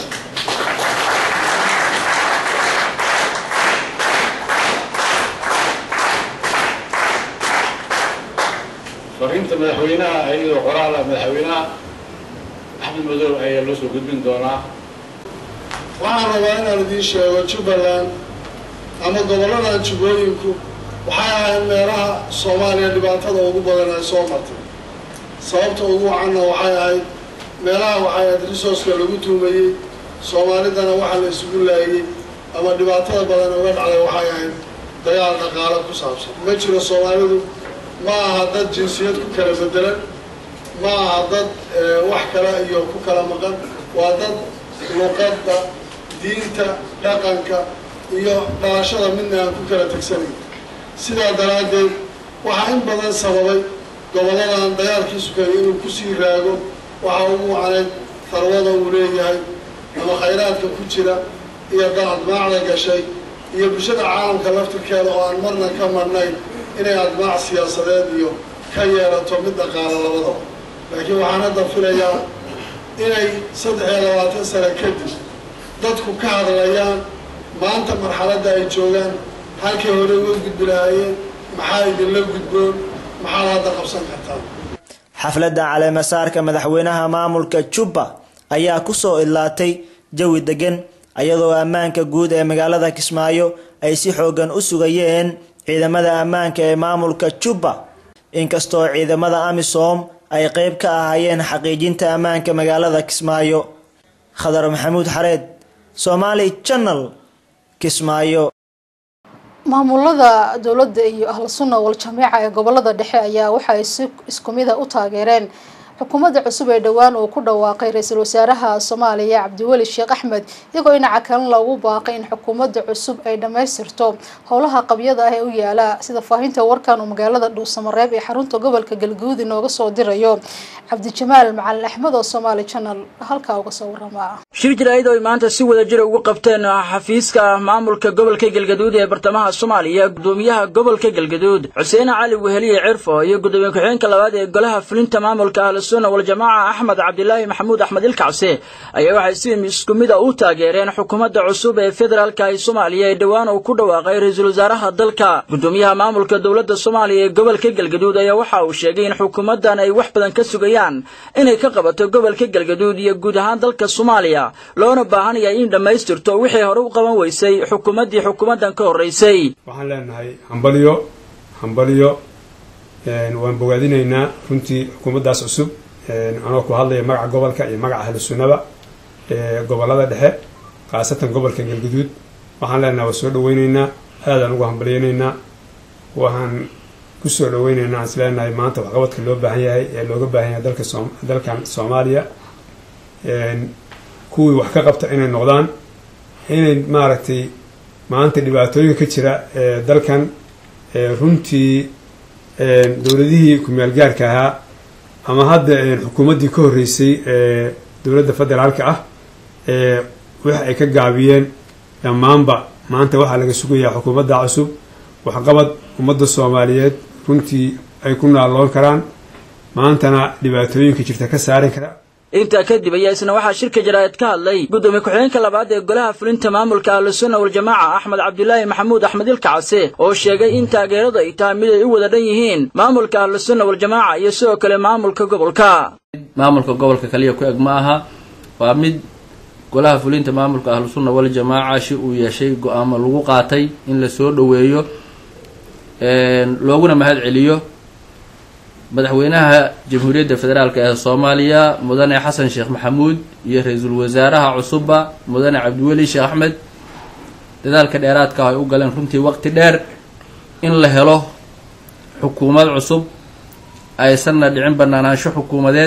fariinta madaxweynaha iyadoo qoraal ah madaxweynaha axmed madow ayaa loo soo gudbin doonaa waxaan rabaa inaan idiin sheego jubbaland ama gobolladan jubbooyinku waxay ahayd meelaha soomaaliya dhibaatada ugu badan ay soo martay sababta ugu wacanna waxay ahayd meelaha waxay ahayd resourceka lagu tuumayey soomaalidana waxa la isugu laayey ama dhibaatada badan uga dhacday waxay ahayd dagaal dhaqaale ku saabsan ma jiro soomaalidu ma aha dad jinsiyad ku kala bedelan ma aha dad wax kale iyo ku kala maqan waa dad luqadda diinta dhaqanka iyo dhalashada midna aan ku kala tegsanayn sidaa daraaddeed waxaa in badan sababay gobolladan dagaalkii sukaya inuu kusii raago waxaa ugu wacnayd tarwada uu leeyahay ama khayraadka ku jira iyo admaacda gashay iyo bulshada caalamka laftirkeeda oo aan marna ka marnayn inay admaac siyaasadeed iyo ka yeelato mid dhaqaala labadaba laakiin waxaan hadda filayaa inay saddex iyo labaatan sano kadib dadku ka hadlayaan maanta marxaladda ay joogaan halkay hore uga gudbi lahaayeen maxaa idinla gudboon maxaad hadda qabsan kartaan xafladda caleemasaarka madaxweynaha maamulka jubba ayaa kusoo idlaatay jawi degan iyadoo ammaanka guud ee magaalada kismaayo ay si xoogan u sugayeen ciidamada ammaanka ee maamulka jubba inkastoo ciidamada amisom ay qeyb ka ahaayeen xaqiijinta ammaanka magaalada kismaayo khadar maxamuud xareed somaali channel kismaayo maamulada dowladda iyo ahlu sunna wal jameeca ee gobolada dhexe ayaa waxa ay si isku mid a u taageereen xukuumadda cusub ee dhowaan uu ku dhawaaqay ra-iisul wasaaraha soomaaliya cabdiweli sheekh axmed iyagoo dhinaca kalena loogu baaqay in xukuumadda cusub ay dhammaystirto howlaha qabyada ah ee u yaala sida faahinta warkan uu magaalada dhuusamareeb ee xarunta gobolka galguud inooga soo dirayo cabdijamaal macalin axmed oo somaali channel halkaa uga soo warama shir jiraayad oo ay maanta si wada jira ugu qabteen xafiiska maamulka gobolka galgaduud ee bartamaha soomaaliya gudoomiyaha gobolka galgaduud xuseen cali weheliye cirfo iyo gudoomiye ku-xigeenka labaad ee golaha fulinta maamulka ahlusunna waljamaaca axmed cabdilaahi maxamuud axmed ilkacse ayaa waxay si isku mid a u taageereen xukuumadda cusub ee federaalka ee soomaaliya ee dhowaan uu ku dhawaaqay ra-iisul wasaaraha dalka gudoomiyaha maamulka dowladda soomaaliya ee gobolka galgaduud ayaa waxa uu sheegay in xukuumaddan ay wax badan ka sugayaan inay ka qabato gobolka galgaduud iyo guud ahaan dalka soomaaliya loona baahan yahay in dhammaystirto wixii hore u qaban weysay xukuumaddii xukuumaddan ka horreysay waxaan leenahay hambalyo hambalyo waan bogaadinaynaa runtii xukuumaddaas cusub anoo ku hadlaya magaca gobolka iyo magaca ahlu sunnaba ee gobolada dhexe khaasatan gobolka galguduud waxaan leenahay waa soo dhaweyneynaa aadaan ugu hambalyeyneynaa waxaan kusoo dhaweynayna aan isleenahay maanta waxqabadka loo baahan yahay ee looga baahan yahay dalka soom dalkan soomaaliya kuwii wax ka qabta inay noqdaan inay maaragtay maanta dhibaatooyinka ka jira ee dalkan runtii dowladihii ku-meel gaarka ahaa ama hadda xukuumaddii ka horreysay ee dowladda federaalka ah ee wax ay ka gaabiyeen dhammaanba maanta waxaa laga sugayaa xukuumadda cusub waxqabad ummadda soomaaliyeed runtii ay ku naalloon karaan maantana dhibaatooyinka jirta ka saari kara intaa kadib ayaa isna waxaa shirka jaraa'id ka hadlay gudoomiye ku-xigeenka labaad ee golaha fulinta maamulka ahlusunna waljamaaca axmed cabdulaahi maxamuud axmed ilkacase oo sheegay in taageeradu ay tahay mid ay u wada dhan yihiin maamulka ahlusunna waljamaaca iyo sidoo kale maamulka gobolka maamulka gobolka kaliya ku eg ma aha waa mid golaha fulinta maamulka ahlusunna waljamaaca shi uu yeeshay go-aamo lagu qaatay in la soo dhoweeyo looguna mahad celiyo madaxweynaha jamhuuriyadda federaalk ee soomaaliya mudane xasan sheekh maxamuud iyo ra-iisul wasaaraha cusubba mudane cabdiweli sheekh axmed dadaalka dheeraadka ay u galeen runtii waqti dheer in la helo xukuumad cusub aysanna dhicin banaanaansho xukuumadeed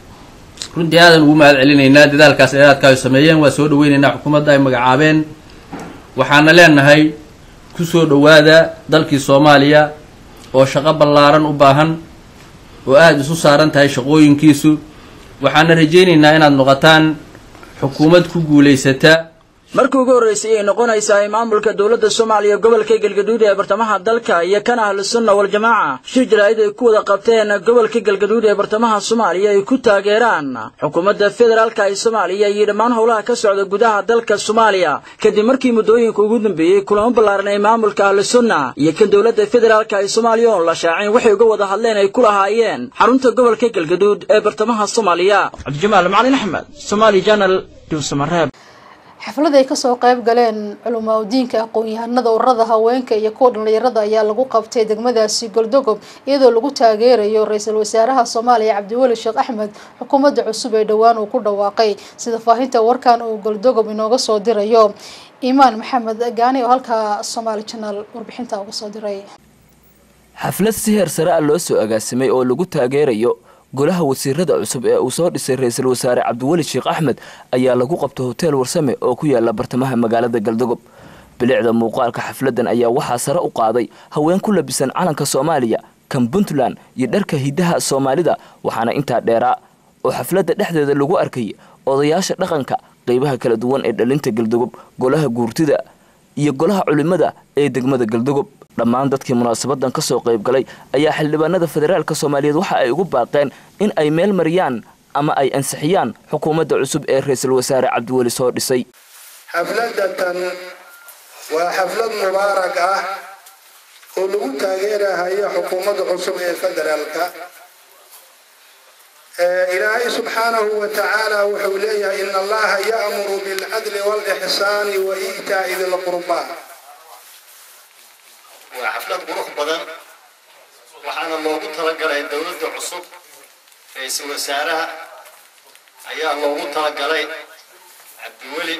runtii aadan ugu mahad celinaynaa dadaalkaas dheeraadka ay sameeyeen waa soo dhaweynaynaa xukuumadda ay magacaabeen waxaana leenahay kusoo dhowaada dalkii soomaaliya oo shaqo ballaaran u baahan oo aada isu saaran tahay shaqooyinkiisu waxaana rajaynaynaa inaad noqotaan xukuumad ku guulaysata markii ugu horreysay ay noqonaysaa ay maamulka dowladda soomaaliya gobolka galgaduud ee bartamaha dalka iyo kan ahlusunna waljamaaca shir jaraa'id ay ku wada qabteen gobolka galgaduud ee bartamaha soomaaliya ay ku taageeraan xukuumadda federaalka ee soomaaliya iyo dhammaan howlaha ka socda gudaha dalka soomaaliya kadib markii muddooyinka ugu dambeeyey kulamo ballaaran ay maamulka ahlusunna iyo kan dowladda federaalka ee soomaaliya oon la shaacin waxay uga wada hadleen ay ku lahaayeen xarunta gobolka galgaduud ee bartamaha soomaaliya cabdijamaal macalin axmed somaali janal duusamareeb xaflad ay kasoo qayb galeen culamaa udiinka aqoon-yahanada ururada haweenka iyo kuwa dhallinyarada ayaa lagu qabtay degmadaasi goldogob iyadoo lagu taageerayo ra-iisul wasaaraha soomaaliya cabdiweli sheekh axmed xukuumadda cusub ee dhowaan uu ku dhawaaqay sida faahinta warkan uu goldogob inooga soo dirayo imaan maxamed gaani oo halkaa somaali janaal warbixinta uga soo diray xaflad si heer sare ah loo soo agaasimay oo lagu taageerayo golaha wasiirada cusub ee uu soo dhisay ra-iisul wasaare cabdiweli sheekh axmed ayaa lagu qabtay hoteel warsame oo ku yaala bartamaha magaalada galdogob bilicda muuqaalka xafladan ayaa waxaa sare u qaaday haween ku labisan calanka soomaaliya kan puntland iyo dharka hidaha soomaalida waxaana intaa dheeraa oo xafladda dhexdeeda lagu arkay odayaasha dhaqanka qeybaha kala duwan ee dhalinta galdogob golaha guurtida iyo golaha culimada ee degmada galdogob dhammaan dadkii munaasabadan ka soo qayb galay ayaa xildhibaanada federaalk soomaaliyeed waxa ay ugu baaqeen in ay meel mariyaan ama ay ansixiyaan xukuumadda cusub ee ra-iisul wasaare cabdiweli soo dhisay xafladatan waa xaflad mubaarak ah oo lagu taageerahayo xukuumadda cusub ee federaalka ilaahay subxaanahu wa tacaala wuxuu leeyahay in allaha ya'muru bilcadli waalixsaani wa iitaa'i dilqurbaa waa xaflad qurux badan waxaana loogu talagalay dowladda cusub ra-iisul wasaaraha ayaa loogu talagalay cabdiweli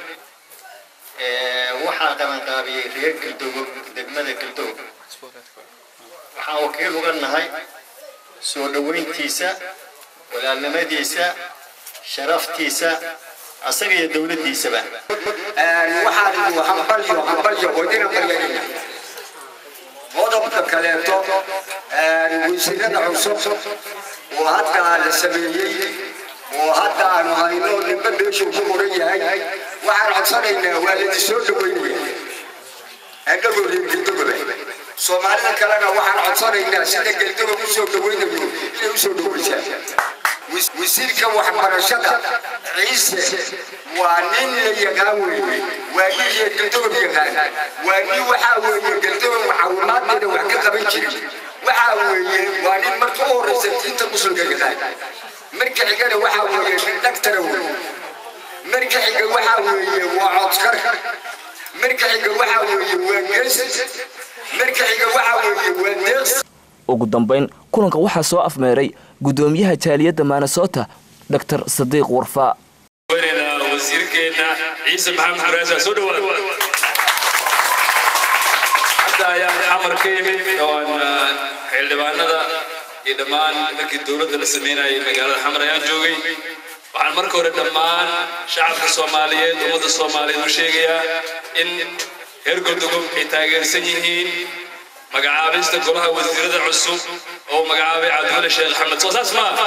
waxaa qabanqaabiyey reer galdogob degmada galdogob waxaan wakiil uga nahay soo dhoweyntiisa walaalnimadiisa sharaftiisa asaga iyo dowladdiisaba waxaan idin hambalyo hambalyo wadina baryayna qodobka kaleeto wasiirada cusub oo hadda la sameeyey oo hadda aanu hayno ninba meeshuu ku qoran yahay waxaan codsanaynaa waa laidin soo dhaweynaya agagoo reer geldogoba soomaalida kalena waxaan codsanaynaa sida geldogob usoo dhaweynayo inay usoo dhaweysaa wasiirka waxbarashada ciise waa nin la yaqaan weeye waa nin reer geldogob yaqaan waa nin waxaa weeye geldogob caawimaadkeeda wax ka qaban jiray waxaa weeye waa nin marka u horeysa diinta muslimka yaqaan marka xigana waxaa weeye nin dhagtara weeye marka xiga waxaa weeye waa codkar marka xiga waxaa weeye waa gees marka xiga waxaa weeye waa deeqs ugu dambayn kulanka waxaa soo afmeeray gudoomiyaha jaaliyadda maanasoota dr sadiiq warfaa wasiirkeena ciise maxamed xuraasa soo dhawaada hadda ayaan xamar ka yimid oo aan xildhibaanada iyo dhammaan markii dowladda la sameynayay magaalada xamar ayaan joogay waxaan marka hore dhammaan shacabka soomaaliyeed ummadda soomaaliyeed u sheegayaa in reer godogob ay taageersan yihiin magacaabista golaha wasiirada cusub oo magacaabay cabdiwali sheekh axmed soo saas maa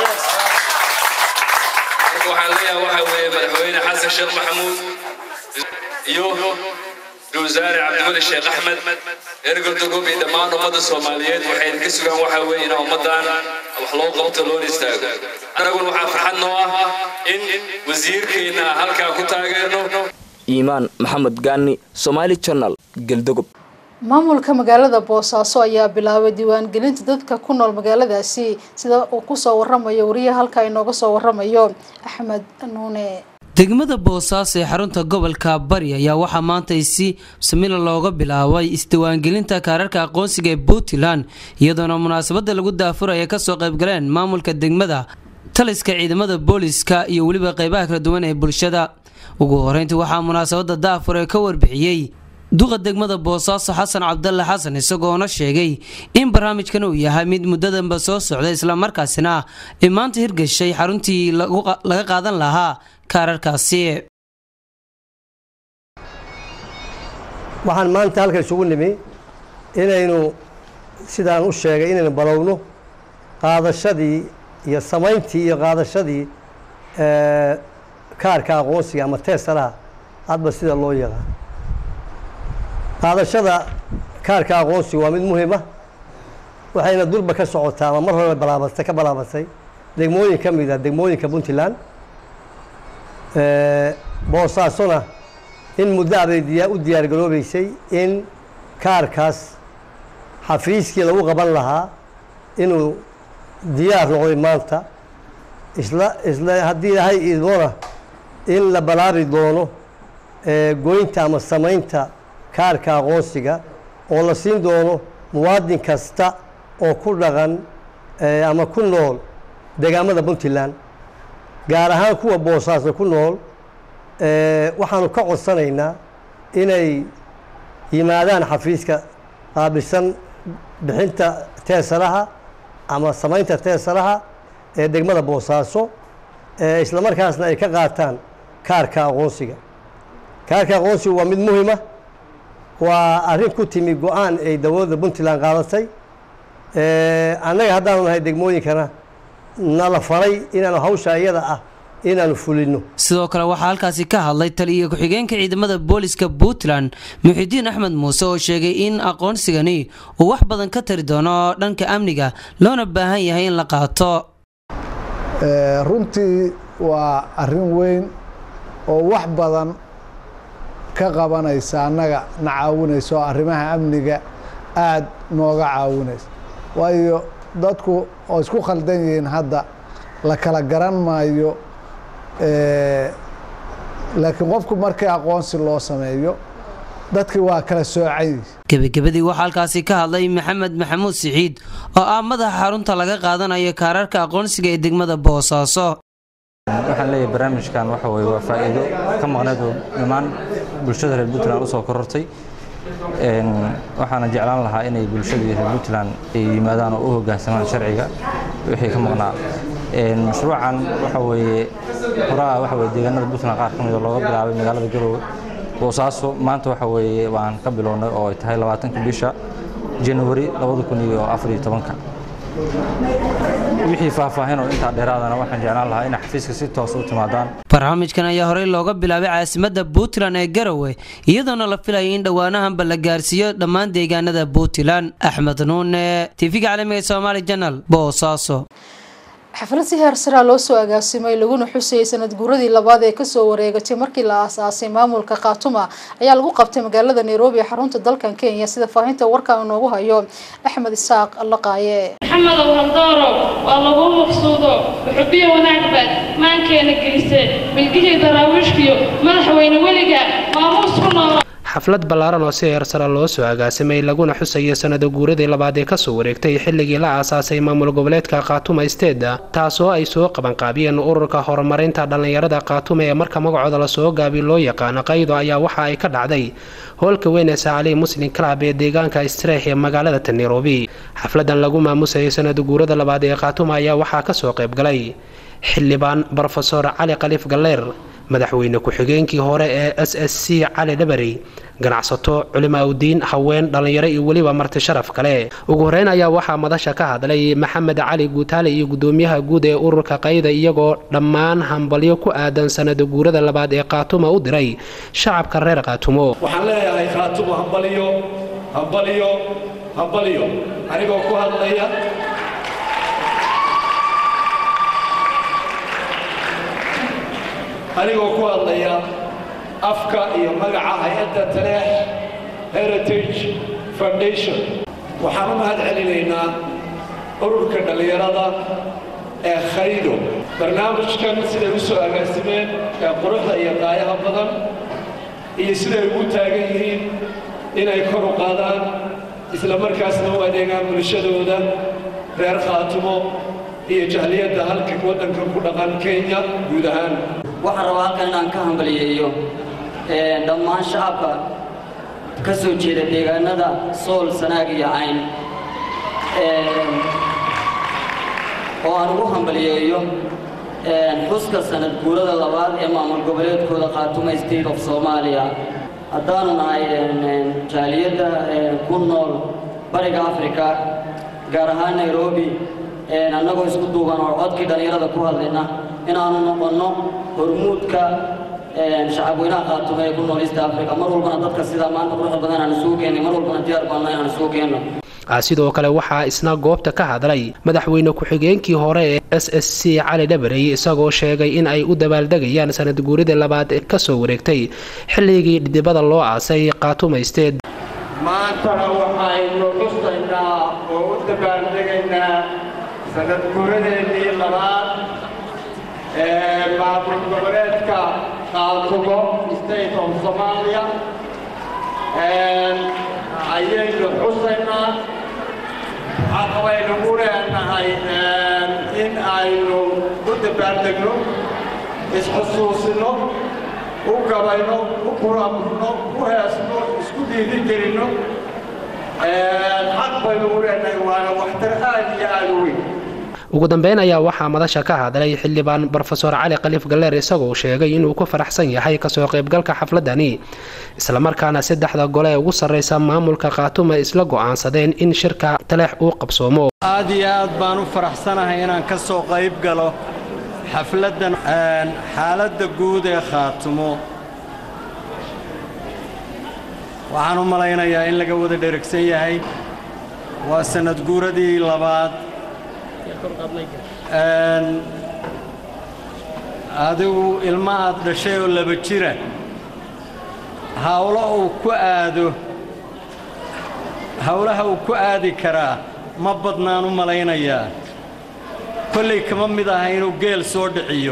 marka waxaan leeyahay waxa weeye madaxweyne xasan sheekh maxamuud iyo wasaare cabdiwali sheekh axmed reer godogob iyo dhammaan ummadda soomaaliyeed waxay ka sugaan waxa weeye inaa ummaddan wax loo qabto loona istaago annaguna waxaa farxad noo ah in wasiirkeenna halkaa ku taageerno iimaan maxamed gaani somaali janal galdogob maamulka magaalada boosaaso ayaa bilaabay diiwaangelinta dadka ku nool magaaladaasi sida uu kusoo waramayo wariyaha halkaa inooga soo waramayo axmed nuune degmada boosaaso ee xarunta gobolka bari ayaa waxaa maanta si samila looga bilaabay isdiiwaangelinta kaararka aqoonsiga ee puntland iyadoona munaasabada lagu daafuraya kasoo qaybgaleen maamulka degmada taliska ciidamada booliska iyo weliba qeybaha kala duwan ee bulshada ugu horeyntii waxaa munaasabada daafur ee ka warbixiyey duqa degmada boosaaso xasan cabdalle xasan isagoona sheegay in barnaamijkan uu yahay mid muddadanba soo socda islamarkaasina ay maanta hirgashay xaruntii laga qaadan lahaa kaararkaasi waxaan maanta halkan isugu nimi inaynu sidaan u sheegay inaynu balowno qaadashadii iyo samayntii iyo qaadashadii kaarka aqoonsiga ama teesalaha hadba sida loo yaqaan qaadashada kaarka aqoonsiga waa mid muhiima waxayna durba ka socotaa ama mar hore balaabatay ka balaabatay degmooyin ka mid a degmooyinka puntland boosaasona in muddo abay diyaa u diyaargaroobeysay in kaarkaas xafiiskii lagu qaban lahaa inuu diyaar noqday maanta isla isla haddii ilaahay idmoona in la balaabi doono goynta ama samaynta kaarka aqoonsiga oo la siin doono muwaadin kasta oo ku dhaqan ama ku nool deegaamada puntland gaar ahaan kuwa boosaaso ku nool waxaanu ka codsanaynaa inay yimaadaan xafiiska qaabilsan bixinta teesalaha ama samaynta teesalaha ee degmada boosaaso isla markaasna ay ka qaataan kaarka aqoonsiga kaarka aqoonsiga waa mid muhiima waa arrin ku timi go-aan ay dowladda puntland qaadatay annaga haddaanu nahay degmooyinkana nala faray inaanu hawsha iyada ah inaanu fulino sidoo kale waxaa halkaasi ka hadlay taliyo ku-xigeenka ciidamada booliska puntland muxidiin axmed muuse oo sheegay in aqoonsigani uu wax badan ka tari doono dhanka amniga loona baahan yahay in la qaato runtii waa arrin weyn oo wax badan ka qabanaysa annaga na caawinaysa oo arrimaha amniga aada nooga caawinaysa waayo dadku oo isku khaldan yihiin hadda la kala garan maayo laakiin qofku markii aqoonsi loo sameeyo dadkii waa kala soocan yihin gebagabadii waxaa halkaasi ka hadlay maxamed maxamuud siciid oo ah madaxa xarunta laga qaadanayo kaararka aqoonsiga ee degmada boosaaso waxaan leeyahay barnaamijkan waxa weye waa faa'iido ka maqneed oo dhammaan bulshada reer puntland usoo korortay waxaana jeclaan lahaa inay bulshadii reer puntland ay yimaadaan oo u hoggaansamaan sharciga wixii ka maqnaa mashruucan waxa weeye horaa waxa weye deegaanada puntland qaar ka mida looga bilaabay magaalada garowe boosaaso maanta waxa weeye waan ka bilownay oo ay tahay labaatanka bisha january labada kun iyo afar iyo tobanka wixii faahfaahin oo intaa dheeraadana waxaan jeclaan lahaa inay xafiiska si toos u timaadaan barnaamijkan ayaa horey looga bilaabay caasimadda puntland ee garowe iyadoona la filayay in dhowaanahanba la gaarsiiyo dhammaan deegaanada puntland axmed nuune tv-ga caalamiga somaali janal boosaaso xaflad si heer saraa loo soo agaasimay laguna xusayay sanad guuradii labaad ee kasoo wareegatay markii la aasaasay maamulka khaatuma ayaa lagu qabtay magaalada nairobi ee xarunta dalkan kenya sida faahinta warkan inoogu hayo axmed isaaq laqaaye maxamedow haldooro waa laguu maqsuudo xubiyo wanaagbaad maankeena gelise milgihii daraawiishkiyo madaxweyne weliga maamuus ku noolo xaflad ballaaran oo si heersara loo soo agaasimay laguna xusayay sanada guuradii labaad ee kasoo wareegtay xilligii la aasaasay maamul goboleedka khaatuma isteeda taasoo ay soo qabanqaabiyeen ururka horumarinta dhallinyarada khaatuma ee marka magacooda lasoo gaabi loo yaqaano qaydo ayaa waxa ay ka dhacday hoolka weyn ee saacali muslim club ee deegaanka streex ee magaalada nairobi xafladan lagu maamusayay sanada guurada labaad ee khaatuma ayaa waxaa kasoo qaybgalay xildhibaan brofesor cali khaliif galleer madaxweyne ku-xigeenkii hore ee s s c cali dhabarey ganacsato culimaaudiin haween dhallinyaro iyo weliba marti sharaf kale ugu horeyn ayaa waxaa madasha ka hadlay maxamed cali guutaale iyo gudoomiyaha guud ee ururka qayda iyagoo dhammaan hambalyo ku aadan sanada guurada labaad ee khaatuma u diray shacabka reer khaatumo waxaan leeyahay khaatumo hambalyo hambalyo hambalyo anigoo ku hadlaya anigoo ku hadlaya afka iyo magaca hay-adda taleex heritage foundation waxaan u mahad celinaynaa ururka dhallinyarada ee khaydo barnaamijkan siday u soo agaasimeen ee quruxda iyo qaayaha badan iyo siday ugu taagan yihiin inay kor u qaadaan isla markaasna u adeegaan bulshadooda reer khaatumo iyo jahliyadda halka waddankan ku dhaqan kenya guud ahaan waxaan rabaa halkan inaan ka hambaliyeeyo dhammaan shacabka ka soo jeeda deegaanada sool sanaag iyo cayn oo aan ugu hambaliyeeyo xuska sanad guurada labaad ee maamul goboleedkooda khaatuma state of soomaaliya haddaanu nahay jaaliyadda ku nool bariga africa gaar ahaan nairobi annagoo isku duuban oo codkii dhallinyarada ku hadlayna inaanu noqonno hormuudka shacabweynaha khaatume ee ku nool east africa mar walbana dadka sidaa maanta quruxda badan aan isugu keennay mar walbana diyaar baanna inaan isugu keenno sidoo kale waxaa isna goobta ka hadlay madaxweyne ku-xigeenkii hore ee s s c cali dhabarey isagoo sheegay in ay u dabaaldegayaan sanad guuridii labaad ee kasoo wareegtay xilligii dhidibada loo aasay khaatumaysteed maantana waxaynu xusaynaa oo u dabaaldegaynaa sanad guuradeennii labaad ee maamul goboleedka khaatumo state of somalia ayaynu xusaynaa xaqbaynu u leenahay in aynu u dabaaldegno isxusuusino u gabayno u kuramurno u heesno isku dhiiri gelinno xaq baynu u leenahay waana waxtar aad iyo aad u weyn ugu dambeyn ayaa waxaa madasha ka hadlay xildhibaan brofesor cali khaliif galleer isagoo sheegay inuu ku faraxsan yahay kasoo qaybgalka xafladani islamarkaana saddexda gole ee ugu sarreysa maamulka khaatuma isla go'aansadeen in shirka taleex uu qabsoomo aad iyo aad baan u faraxsanahay inaan ka soo qayb galo xafladdan xaaladda guud ee khaatumo waxaan u malaynayaa in laga wada dheragsan yahay waa sanad guuradii labaad adigu ilma aad dhashay oo laba jira hawlo uu ku aado hawlaha uu ku aadi karaa ma badnaan u malaynayaa kollay kama mid aha inuu geel soo dhiciyo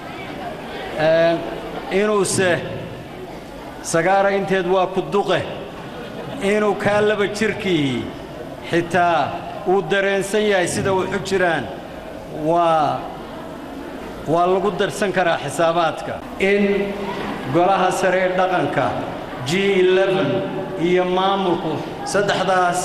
inuuse sagaara inteed waa ku duqe inuu kaa laba jirkii xitaa uu dareensan yahay sida waxu jiraan waa waa lagu darsan karaa xisaabaadka in golaha sare ee dhaqanka g iyo maamulku saddexdaas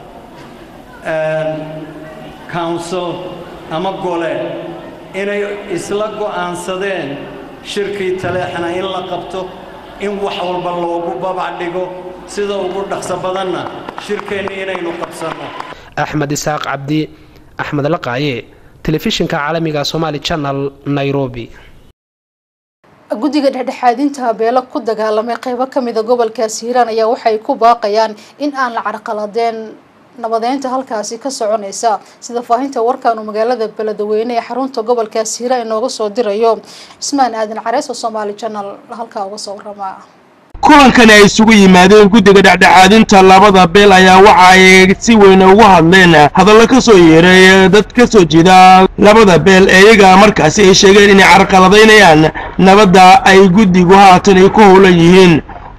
council ama gole inay isla go'aansadeen shirkii taleexna in la qabto in wax walba loogu babac dhigo sida ugu dhaqso badanna shirkeenni inaynu qabsanno axmed isaaq cabdi axmed laqaaye telefishinka caalamiga somaali channel nairobi guddiga dhexdhexaadinta beelo ku dagaalamay qeybo kamida gobolkaasi hiiraan ayaa waxay ku baaqayaan in aan la carqaladeen nabadeynta halkaasi ka soconaysa sida faahinta warkaanu magaalada beledweyne ee xarunta gobolkaasi hiiraan inooga soo dirayo cismaan aadan carees oo somaali channel halkaa uga soo warama kulankani ay isugu yimaadeen guddiga dhexdhexaadinta labada beel ayaa waxa ay si weyn ugu hadleen hadallo ka soo yeeray dad ka soo jeeda labada beel ee iyaga markaasi ay sheegeen inay carqaladaynayaan nabadda ay guddigu haatan ay ku howlan yihiin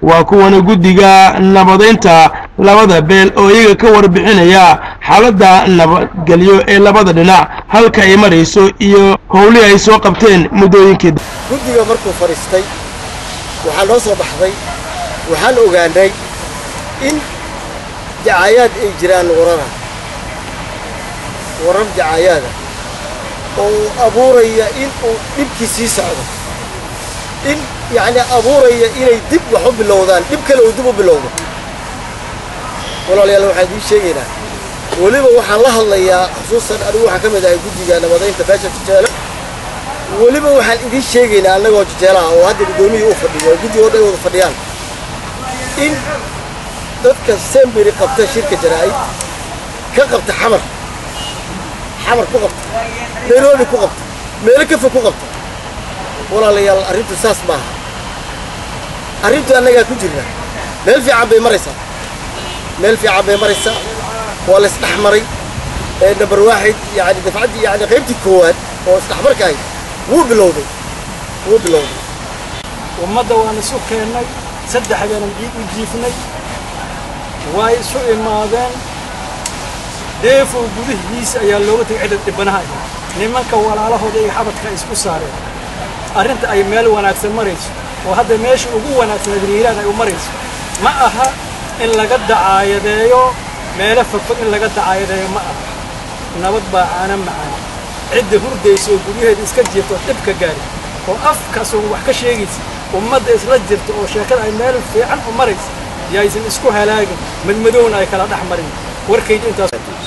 waa kuwana guddiga nabadaynta labada beel oo iyaga ka warbixinaya xaaladda nabadgelyo ee labada dhinac halka ay marayso iyo howlihii ay soo qabteen muddooyinkii guddiga markuu fadhiistay waxaa noo soo baxday waxaan ogaanay in dacaayaad ay jiraan warara warar dacaayaada oo abuuraya in uu dhibkii sii socdo in yacni abuuraya inay dib wax u bilowdaan dhib kale uu dib u bilowdo walaalayaal waxaan idiin sheegaynaa weliba waxaan la hadlayaa xusuusan anigu waxaan ka mid ahay guddiga nabadaynta beesha jejeelo weliba waxaan idiin sheegaynaa annagoo jejeelaha oo hadda guddoomiyii u fadhiyo oo guddiga oo dhan wada fadhiyaan in dadka semberi qabta shirka jaraa'id ka qabta xamar xamar ku qabta nairobi ku qabta meelo kafa ku qabta walaalayaal arrintu saas maaha arrintu annagaa ku jirna meel fiican bay maraysaa meel fiican bay maraysaa waa la isdhex maray namber waaxid yani dafcaddii yani qaybtii koowaad oo isdhexmarka ahayd wuu bilowday wuu bilowday ummadda waan isu keennay saddex habeenan ciid u jiifnay way isu imaadeen deefow gudihiisa ayaa looga tegay cidda dhibanaha ahayd nimanka walaalahooda iyo xabadka ay isku saareen arrinta ay meel wanaagsan marayso oo hadda meesha ugu wanaagsaneed riiraan ay u marayso ma aha in laga dacaayadeeyo meelo fogfog in laga dacaayadeeyo ma aha nabad baa caana macaan cidda hurdaysa oo guryaheeda iska jirto dhibka gaari oo afkaasoo wax ka sheegaysa ummadda isla jirta oo sheekada ay meel fiican u maraysa yaysan isku halaagin madmadowna ay kala dhex marin warkayda intaas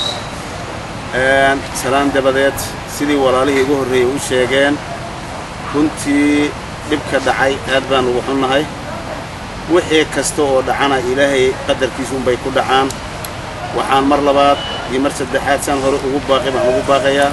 salaan dabadeed sidii walaalihii ugu horreeyey u sheegeen runtii dhibka dhacay aad baan ugu xunnahay wixii kasta oo dhacana ilaahay qadarkiisuunbay ku dhacaan waxaan mar labaad iyo mar saddexaad saan hore ugu baaqay waxaan ugu baaqayaa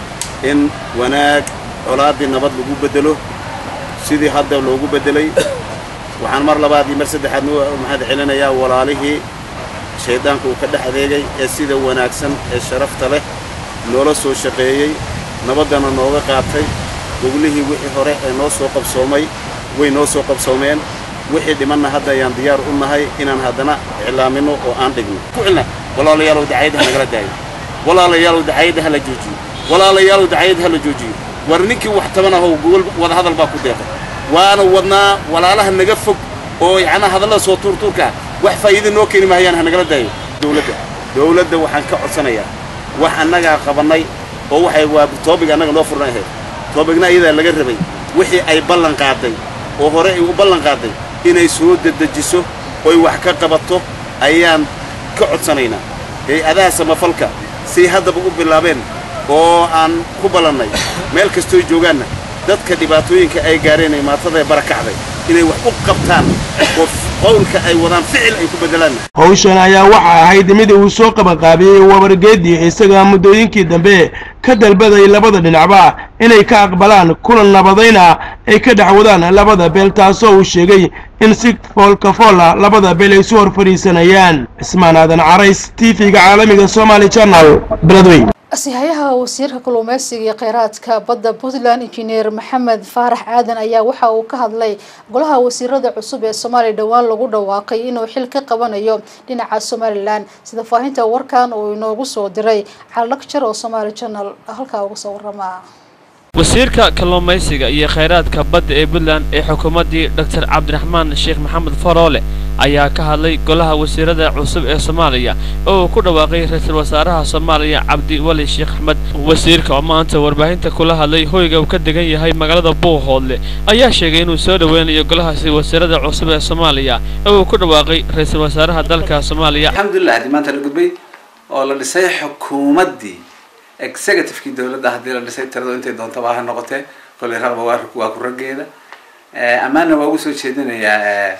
in wanaag colaaddii nabad lagu beddelo sidii hadda loogu beddelay waxaan mar labaad iyo mar saddexaad mahad celinayaa walaalihii shayddaanka uu ka dhex adeegay ee sida wanaagsan ee sharafta leh noola soo shaqeeyey nabaddana nooga qaatay goglihii wixii hore ee noo soo qabsoomay way noo soo qabsoomeen wixii dhimanna hadda ayaan diyaar u nahay inaan haddana iclaamino oo aan dhigno ku cilna walaalayaalow dacayadda ha nagala daayo walaalayaalow dacayadda ha la joojiyo walaalayaalow dacayadda ha la joojiyo war ninkii wax taban ahow gogol wada hadal baa ku deeqay waana wadnaa walaalaha naga fog oo yacnaa hadallada soo tuurtuurka ah wax faa'iida noo keeni mahayaan ha nagala daayo dowladda dowladda waxaan ka codsanayaa wax annagaa qabannay oo waxay waa toobig annaga noo furan ahayd toobigna iyadaa laga rabay wixii ay ballan qaaday oo hore ay u ballan qaaday inay soo dedejiso oy wax ka qabato ayaan ka codsanaynaa hay-adaha samafalka say haddaba u bilaabeen oo aan ku ballannay meel kastooy joogaanna dadka dhibaatooyinka ay gaareen ee maatadae barakacday inay wax u qabtaan oo qowlka ay wadaan ficil ay ku beddelaan howshan ayaa waxa ahayd mid uu soo qabanqaabiyey wabargeedii isaga muddooyinkii dambe ka dalbaday labada dhinacba inay ka aqbalaan kulan nabadayna ay ka dhex wadaan labada beel taasoo uu sheegay in si foolkafoola labada beel ay isu hor fadhiisanayaan cismaan aadan carays t v-ga caalamiga somaali channel beledweyn asihayaha wasiirka kalluumeysiga iyo kheyraadka badda puntland injineer maxamed faarax aadan ayaa waxa uu ka hadlay golaha wasiirada cusub ee soomaaliya dhowaan lagu dhawaaqay inuu xil ka qabanayo dhinaca somalilan sida faahinta warkan uu inoogu soo diray caldhagjar oo somaali channel halkaa uga soo warama wasiirka kalluumaysiga iyo kheyraadka badda ee puntland ee xukuumaddii doctor cabdiraxmaan sheekh maxamed faroole ayaa ka hadlay golaha wasiirada cusub ee soomaaliya oo uu ku dhawaaqay ra-iisul wasaaraha soomaaliya cabdi wali sheekh axmed wasiirka oo maanta warbaahinta kula hadlay hoyga uu ka degan yahay magaalada buuhoodle ayaa sheegay inuu soo dhoweynayo golahaasi wasiirada cusub ee soomaaliya oo uu ku dhawaaqay ra-iisul wasaaraha dalka soomaaliya alxamdulilah haddii maanta la gudbay oo la dhisay xukuumaddii executivekii dowladda haddii la dhisay tirado intay doontaba ha noqotee kolley raqba waa waa ku raggeeda ammaanna waa ugu soo jeedinayaa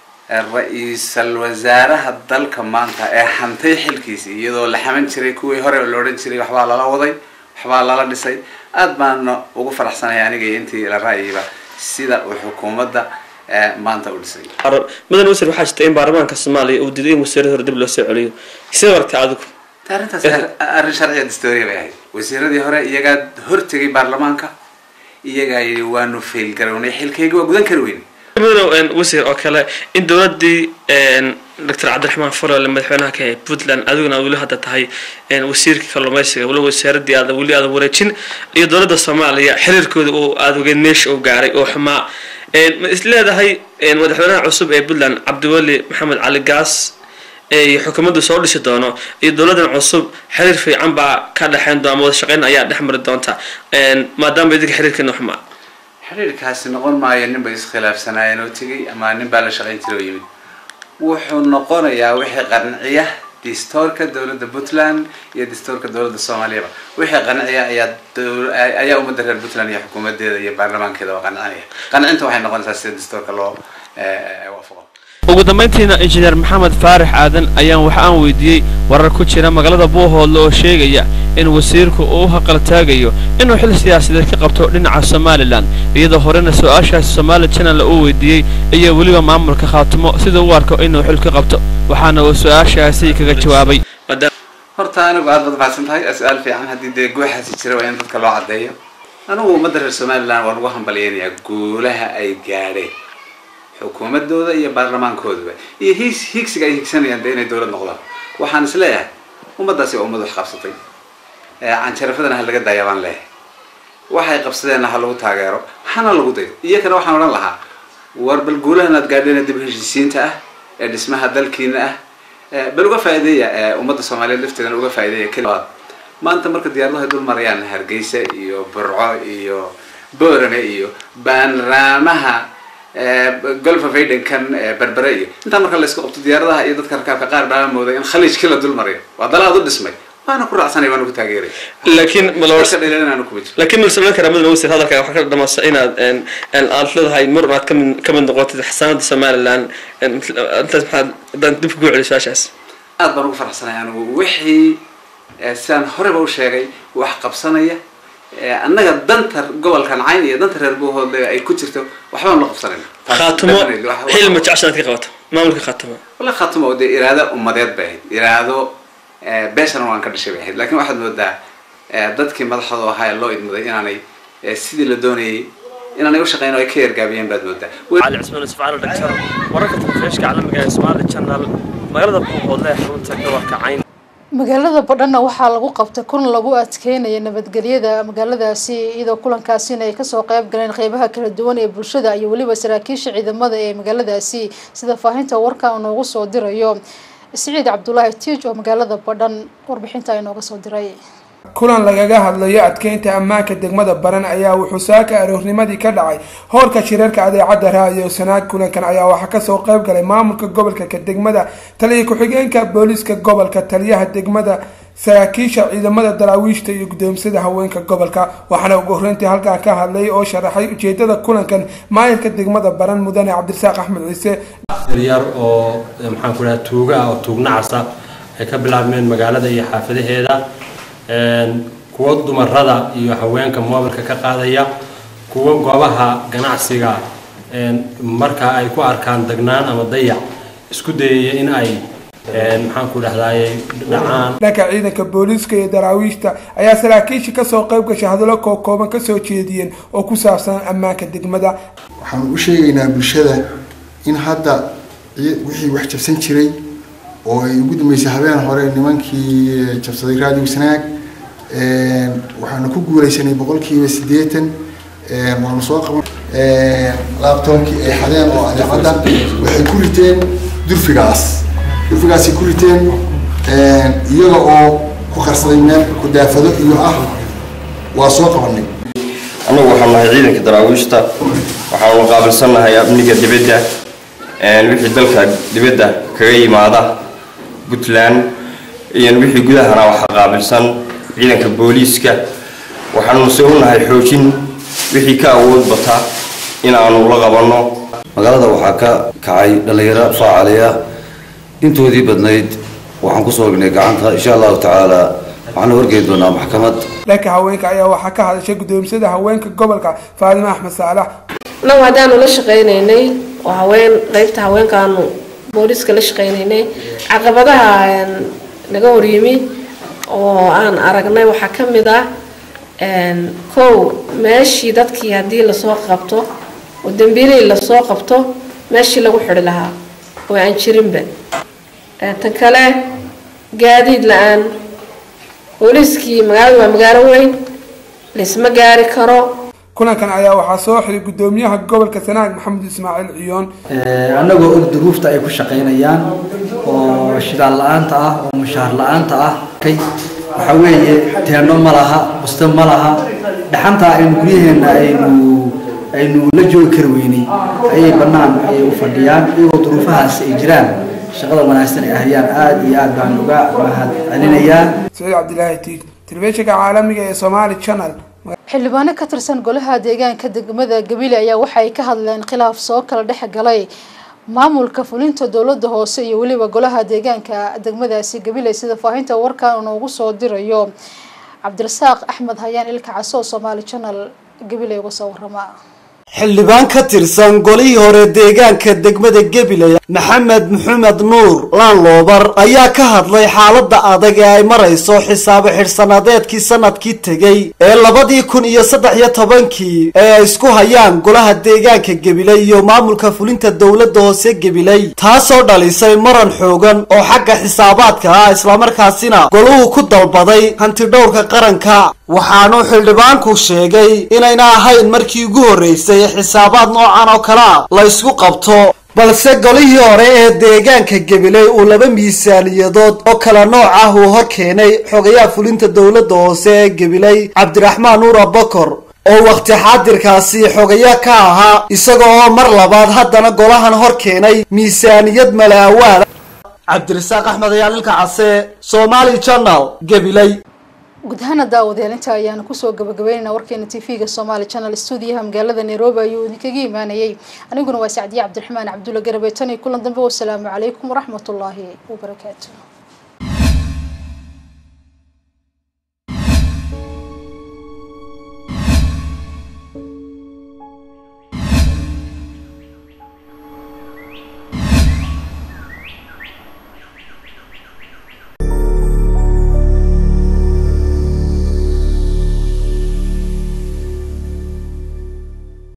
ra-iisal wasaaraha dalka maanta ee hantay xilkiisii iyadoo la xaman jiray kuwii hore la odhan jiray waxbaa lala waday waxbaa lala dhisay aad baana ugu faraxsanaya aniga iyo intii la ra'yiba sida uu xukuumadda maanta u dhisay mudan wasiir waxaa jirta in baarlamaanka soomaaliya uu diiday in wasiirada hore dib loo soo celiyo sidee aragtay adigu arrintaas arrin sharciya dastooriya bay ahayd wasiiradii hore iyagaa hortegay baarlamaanka iyagaa yidhi waanu fail garownay xilkayga waa gudan kari weyne mudane wasiir oo kale in dowladii doctor cabdiraxmaan farole madaxweynaha ka puntland adiguna aad weli hadda tahay wasiirka kalluumeysiga weli wasaaradii aada weli aada wareejin iyo dowladda soomaaliya xiriirkooda uu aada ogeed meesha uu gaaray oo xumaa ma is leedahay madaxweynaha cusub ee puntland cabdiweli maxamed cali gaas iyo xukuumaddu soo dhisi doono iyo dowladan cusub xiriir fiican baa ka dhexeyn doona ama wada shaqeyn ayaa dhex mari doonta maadaama idinka xiriirkeena xumaa xiriirkaasi noqon maayo nin bay iskhilaafsanaayeen oo tegey ama nin baa la shaqayn jiray oo yimid wuxuu noqonayaa wixii qanciya distoorka dowladda puntland iyo distoorka dowladda soomaaliyaba wixii qanciya ayaa ayaa ummadda reer puntland iyo xukuumadeeda iyo baarlamaankeeda waa qancinaya qancinta waxay noqonaysaa sida distoorka loo waafaqo ugu dambayntiina injineer maxamed faarax aadan ayaan wax aan weydiiyey warar ku jira magaalada buuhoodle oo sheegaya in wasiirku uu u haqaltaagayo inuu xil siyaasadeed ka qabto dhinaca somalilan iyadoo horena su-aashaasi somaali channel uu weydiiyey iyo weliba maamulka khaatumo sida u arko inuu xil ka qabto waxaana uu su-aashaasi kaga jawaabay horta anigu aad baad mahadsan tahay su-aal fiican haddii dee gooxaasi jira waa in dadka loo caddeeyo anigu ummadda reer somalilan waan ugu hambalyaynayaa guulaha ay gaadheen xukuumadooda iyo baarlamaankooduba iyo hiis higsiga ay higsanayaan dee inay dowlad noqdaan waxaan is leeyahay ummaddaasi waa ummad wax qabsatay canjarafadana ha laga daaya baan leeyahay waxay qabsadeenna ha lagu taageero hana lagu dayo iyakana waxaan odhan lahaa war bal guulahan aad gaadheen dib heshiisiinta ah ee dhismaha dalkiina ah bal uga faa'iideeya ummadda soomaaliyeed lafteedana uga faa'iideeya kelibaad maanta marka diyaaradaha dul marayaan hargeysa iyo burco iyo boorame iyo baanraamaha golfa faydenkan berbere iyo intaa marka la isku qabto diyaaradaha iyo dadka rakaabka qaar baa mooday in khaliijkii la dul mariyo waa dalaad u dhismay waana ku raacsanay waana ku taageeray laakiin dheelanaanu kuma jiro laakiin malsameyn karaa mudane wasiir hadalka waxaa ka dhamasa inaad aad leedahay mar aad kamid kamid noqotid xasaanada somaliland intaas maxaad haddaan dib kugu celiyo su-aashaas aad baan ugu faraxsanay anigu wixii sidaan horeba u sheegay wax qabsanaya annaga danta gobolkan cayn iyo danta reer buuhoodle ay ku jirto waxbaan la qabsanayna khaatumo xil ma jeceshaad ka qabato maamulka khaatumo wala khaatumo oo dee iraado ummadeed bay ahayd iraado beeshana waan ka dhashay bay ahayd laakiin waxaad moodaa dadkii madaxooda ahaa ee loo idmaday inaanay sidii la doonayay inaanay u shaqeyn oo ay ka yargaabiyeen baad moodaa cali cismaan isfacaal dhagtar wararka telefishka caalamiga ee somali channel magaalada buuhoodle ee xarunta gobolka cayn magaalada badhanna waxaa lagu qabtay kun lagu adkeynaya nabadgelyada magaaladaasi iyadoo kulankaasina ay kasoo qeyb galeen qeybaha kala duwan ee bulshada iyo weliba saraakiisha ciidamada ee magaaladaasi sida faahinta warka noogu soo dirayo siciid cabdulaahi tiij oo magaalada badhan warbixinta inooga soo diray kulan lagaga hadlayo adkeynta ammaanka degmada baran ayaa wuxuu saaka aroornimadii ka dhacay hoorka shirarka adeecadda raadiyo sanaag kulankan ayaa waxaa kasoo qeyb galay maamulka gobolka ka degmada taliya ku-xigeenka booliiska gobolka taliyaha degmada saraakiisha ciidamada daraawiishta iyo guddoomsada haweenka gobolka waxaana ugu horreyntii halkan ka hadlay oo sharaxay ujeedada kulankan maayirka degmada baran mudane cabdirasaaq axmed ciise yar oo maxaan ku dhaha tuuga ah oo tuugnacasa ay ka bilaabmeen magaalada iyo xaafadaheeda kuwo dumarada iyo haweenka moobilka ka qaadaya kuwo goobaha ganacsiga marka ay ku arkaan dagnaan ama dayac isku dayaya in ay maxaan ku dhahdaye dhacaan dhanka ciidanka booliiska iyo daraawiishta ayaa saraakiisha kasoo qayb gashay hadallo kookooban kasoo jeediyeen oo ku saabsan ammaanka degmada waxaan u sheegaynaa bulshada in hadda wixii wax jabsan jiray oo ay ugu dambeysay habeen hore nimankii jabsaday raadiyo sanaag waxaanu ku guuleysanay boqolkiiba siddeetan waanu soo qaban laabtoonkii ay xadeen oo adeecadda waxay ku riteen durfigaas durfigaasay ku riteen iyaga oo ku qarsaday meel kudaafado iyo ah waa soo qabanay annagu waxaan nahay ciidanka daraawiishta waxaanu qaabilsannahay amniga dibadda wixii dalka dibadda kaga yimaada puntland iyo wixii gudahana waxaa qaabilsan ciidanka booliiska waxaanu se u nahay xoojin wixii ka awood bata in aanu la qabanno magaalada waxaa ka kacay dhallinyaro faacaliya intoodii badnayd waxaan kusoo ognay gacanta insha allahu tacaala waxaana horgeyn doonaa maxkamad dhanka haweenka ayaa waxaa ka hadashay guddoomsada haweenka gobolka faadime axmed saalax annagu haddaanu la shaqaynaynay oo haween qaybta haweenkaanu booliiska la shaqaynaynay caqabadaha naga horyimi oo aan aragnay waxaa ka mid ah kow meeshii dadkii haddii lasoo qabto oo dambiilihii lasoo qabto meeshii lagu xidhi lahaa oo aan jirinba tan kale gaadiid la-aan booliiskii magaaladu waa magaalo weyn laysma gaari karo kulankan ayaa waxaa soo xiray gudoomiyaha gobolka sanaag maxamed ismaaciil ciyoon annagoo og duruufta ay ku shaqaynayaan oo shidaal la-aanta ah oo mushaar la-aanta ah kay waxa weeye teeno ma laha busto ma laha dhaxanta aynu guryaheenna aynu aynu la joogi kari weynay ayay bannaan ayay u fadhiyaan iyagoo duruufahaas ay jiraan shaqada wanaagsan ay hayaan aada iyo aad baan uga mahad celinayaa saciid cabdilaahi tiig telefishinka caalamiga ee somaali channel xildhibaano ka tirsan golaha deegaanka degmada gabiley ayaa waxay ka hadleen khilaaf soo kala dhex galay maamulka fulinta dowlada hoose iyo weliba golaha deegaanka degmadaasi gabiley sida faahinta warkan noogu soo dirayo cabdirasaaq axmed hayaan ilka caso somaali channel gabiley uga soo warama xildhibaan ka tirsan golihii hore deegaanka degmada gabiley maxamed maxamed nuur laanloobar ayaa ka hadlay xaaladda adag ee ay marayso xisaabo xidhsanadeedkii sanadkii tegey ee labadii kun iyo saddex iyo tobankii ee ay isku hayaan golaha deegaanka gabiley iyo maamulka fulinta dowladda hoose gabiley taasoo dhalisay maran xoogan oo xagga xisaabaadka ah islamarkaasina goluhu ku dalbaday hantidhowrka qaranka waxaanuu xildhibaanku sheegay inayna ahayn markii ugu horreysay xisaabaad noocan oo kale a la ysku qabto balse golihii hore ee deegaanka gabiley uu laba miisaaniyadood oo kala nooc ah uu hor keenay xogayaha fulinta dowladda hoose ee gabiley cabdiraxmaan nuur abakor oo wakhti xaadirkaasi xogaya ka ahaa isaga oo mar labaad haddana golahan hor keenay miisaaniyad mala awaala cabdirasaaq axmed ayaalilka case somaali channel gabiley guud ahaana daawadayaal inta ayaanu kusoo gabagabeynayna warkeena t v-ga somaali channel stuudiyaha magaalada nairobi ayuu idinkaga imaanayay aniguna waa sacdiye cabdiraxmaan cabdulla garabe tan iyo kulan dambe wasalaamu calaykum waraxmatullaahi wabarakaatu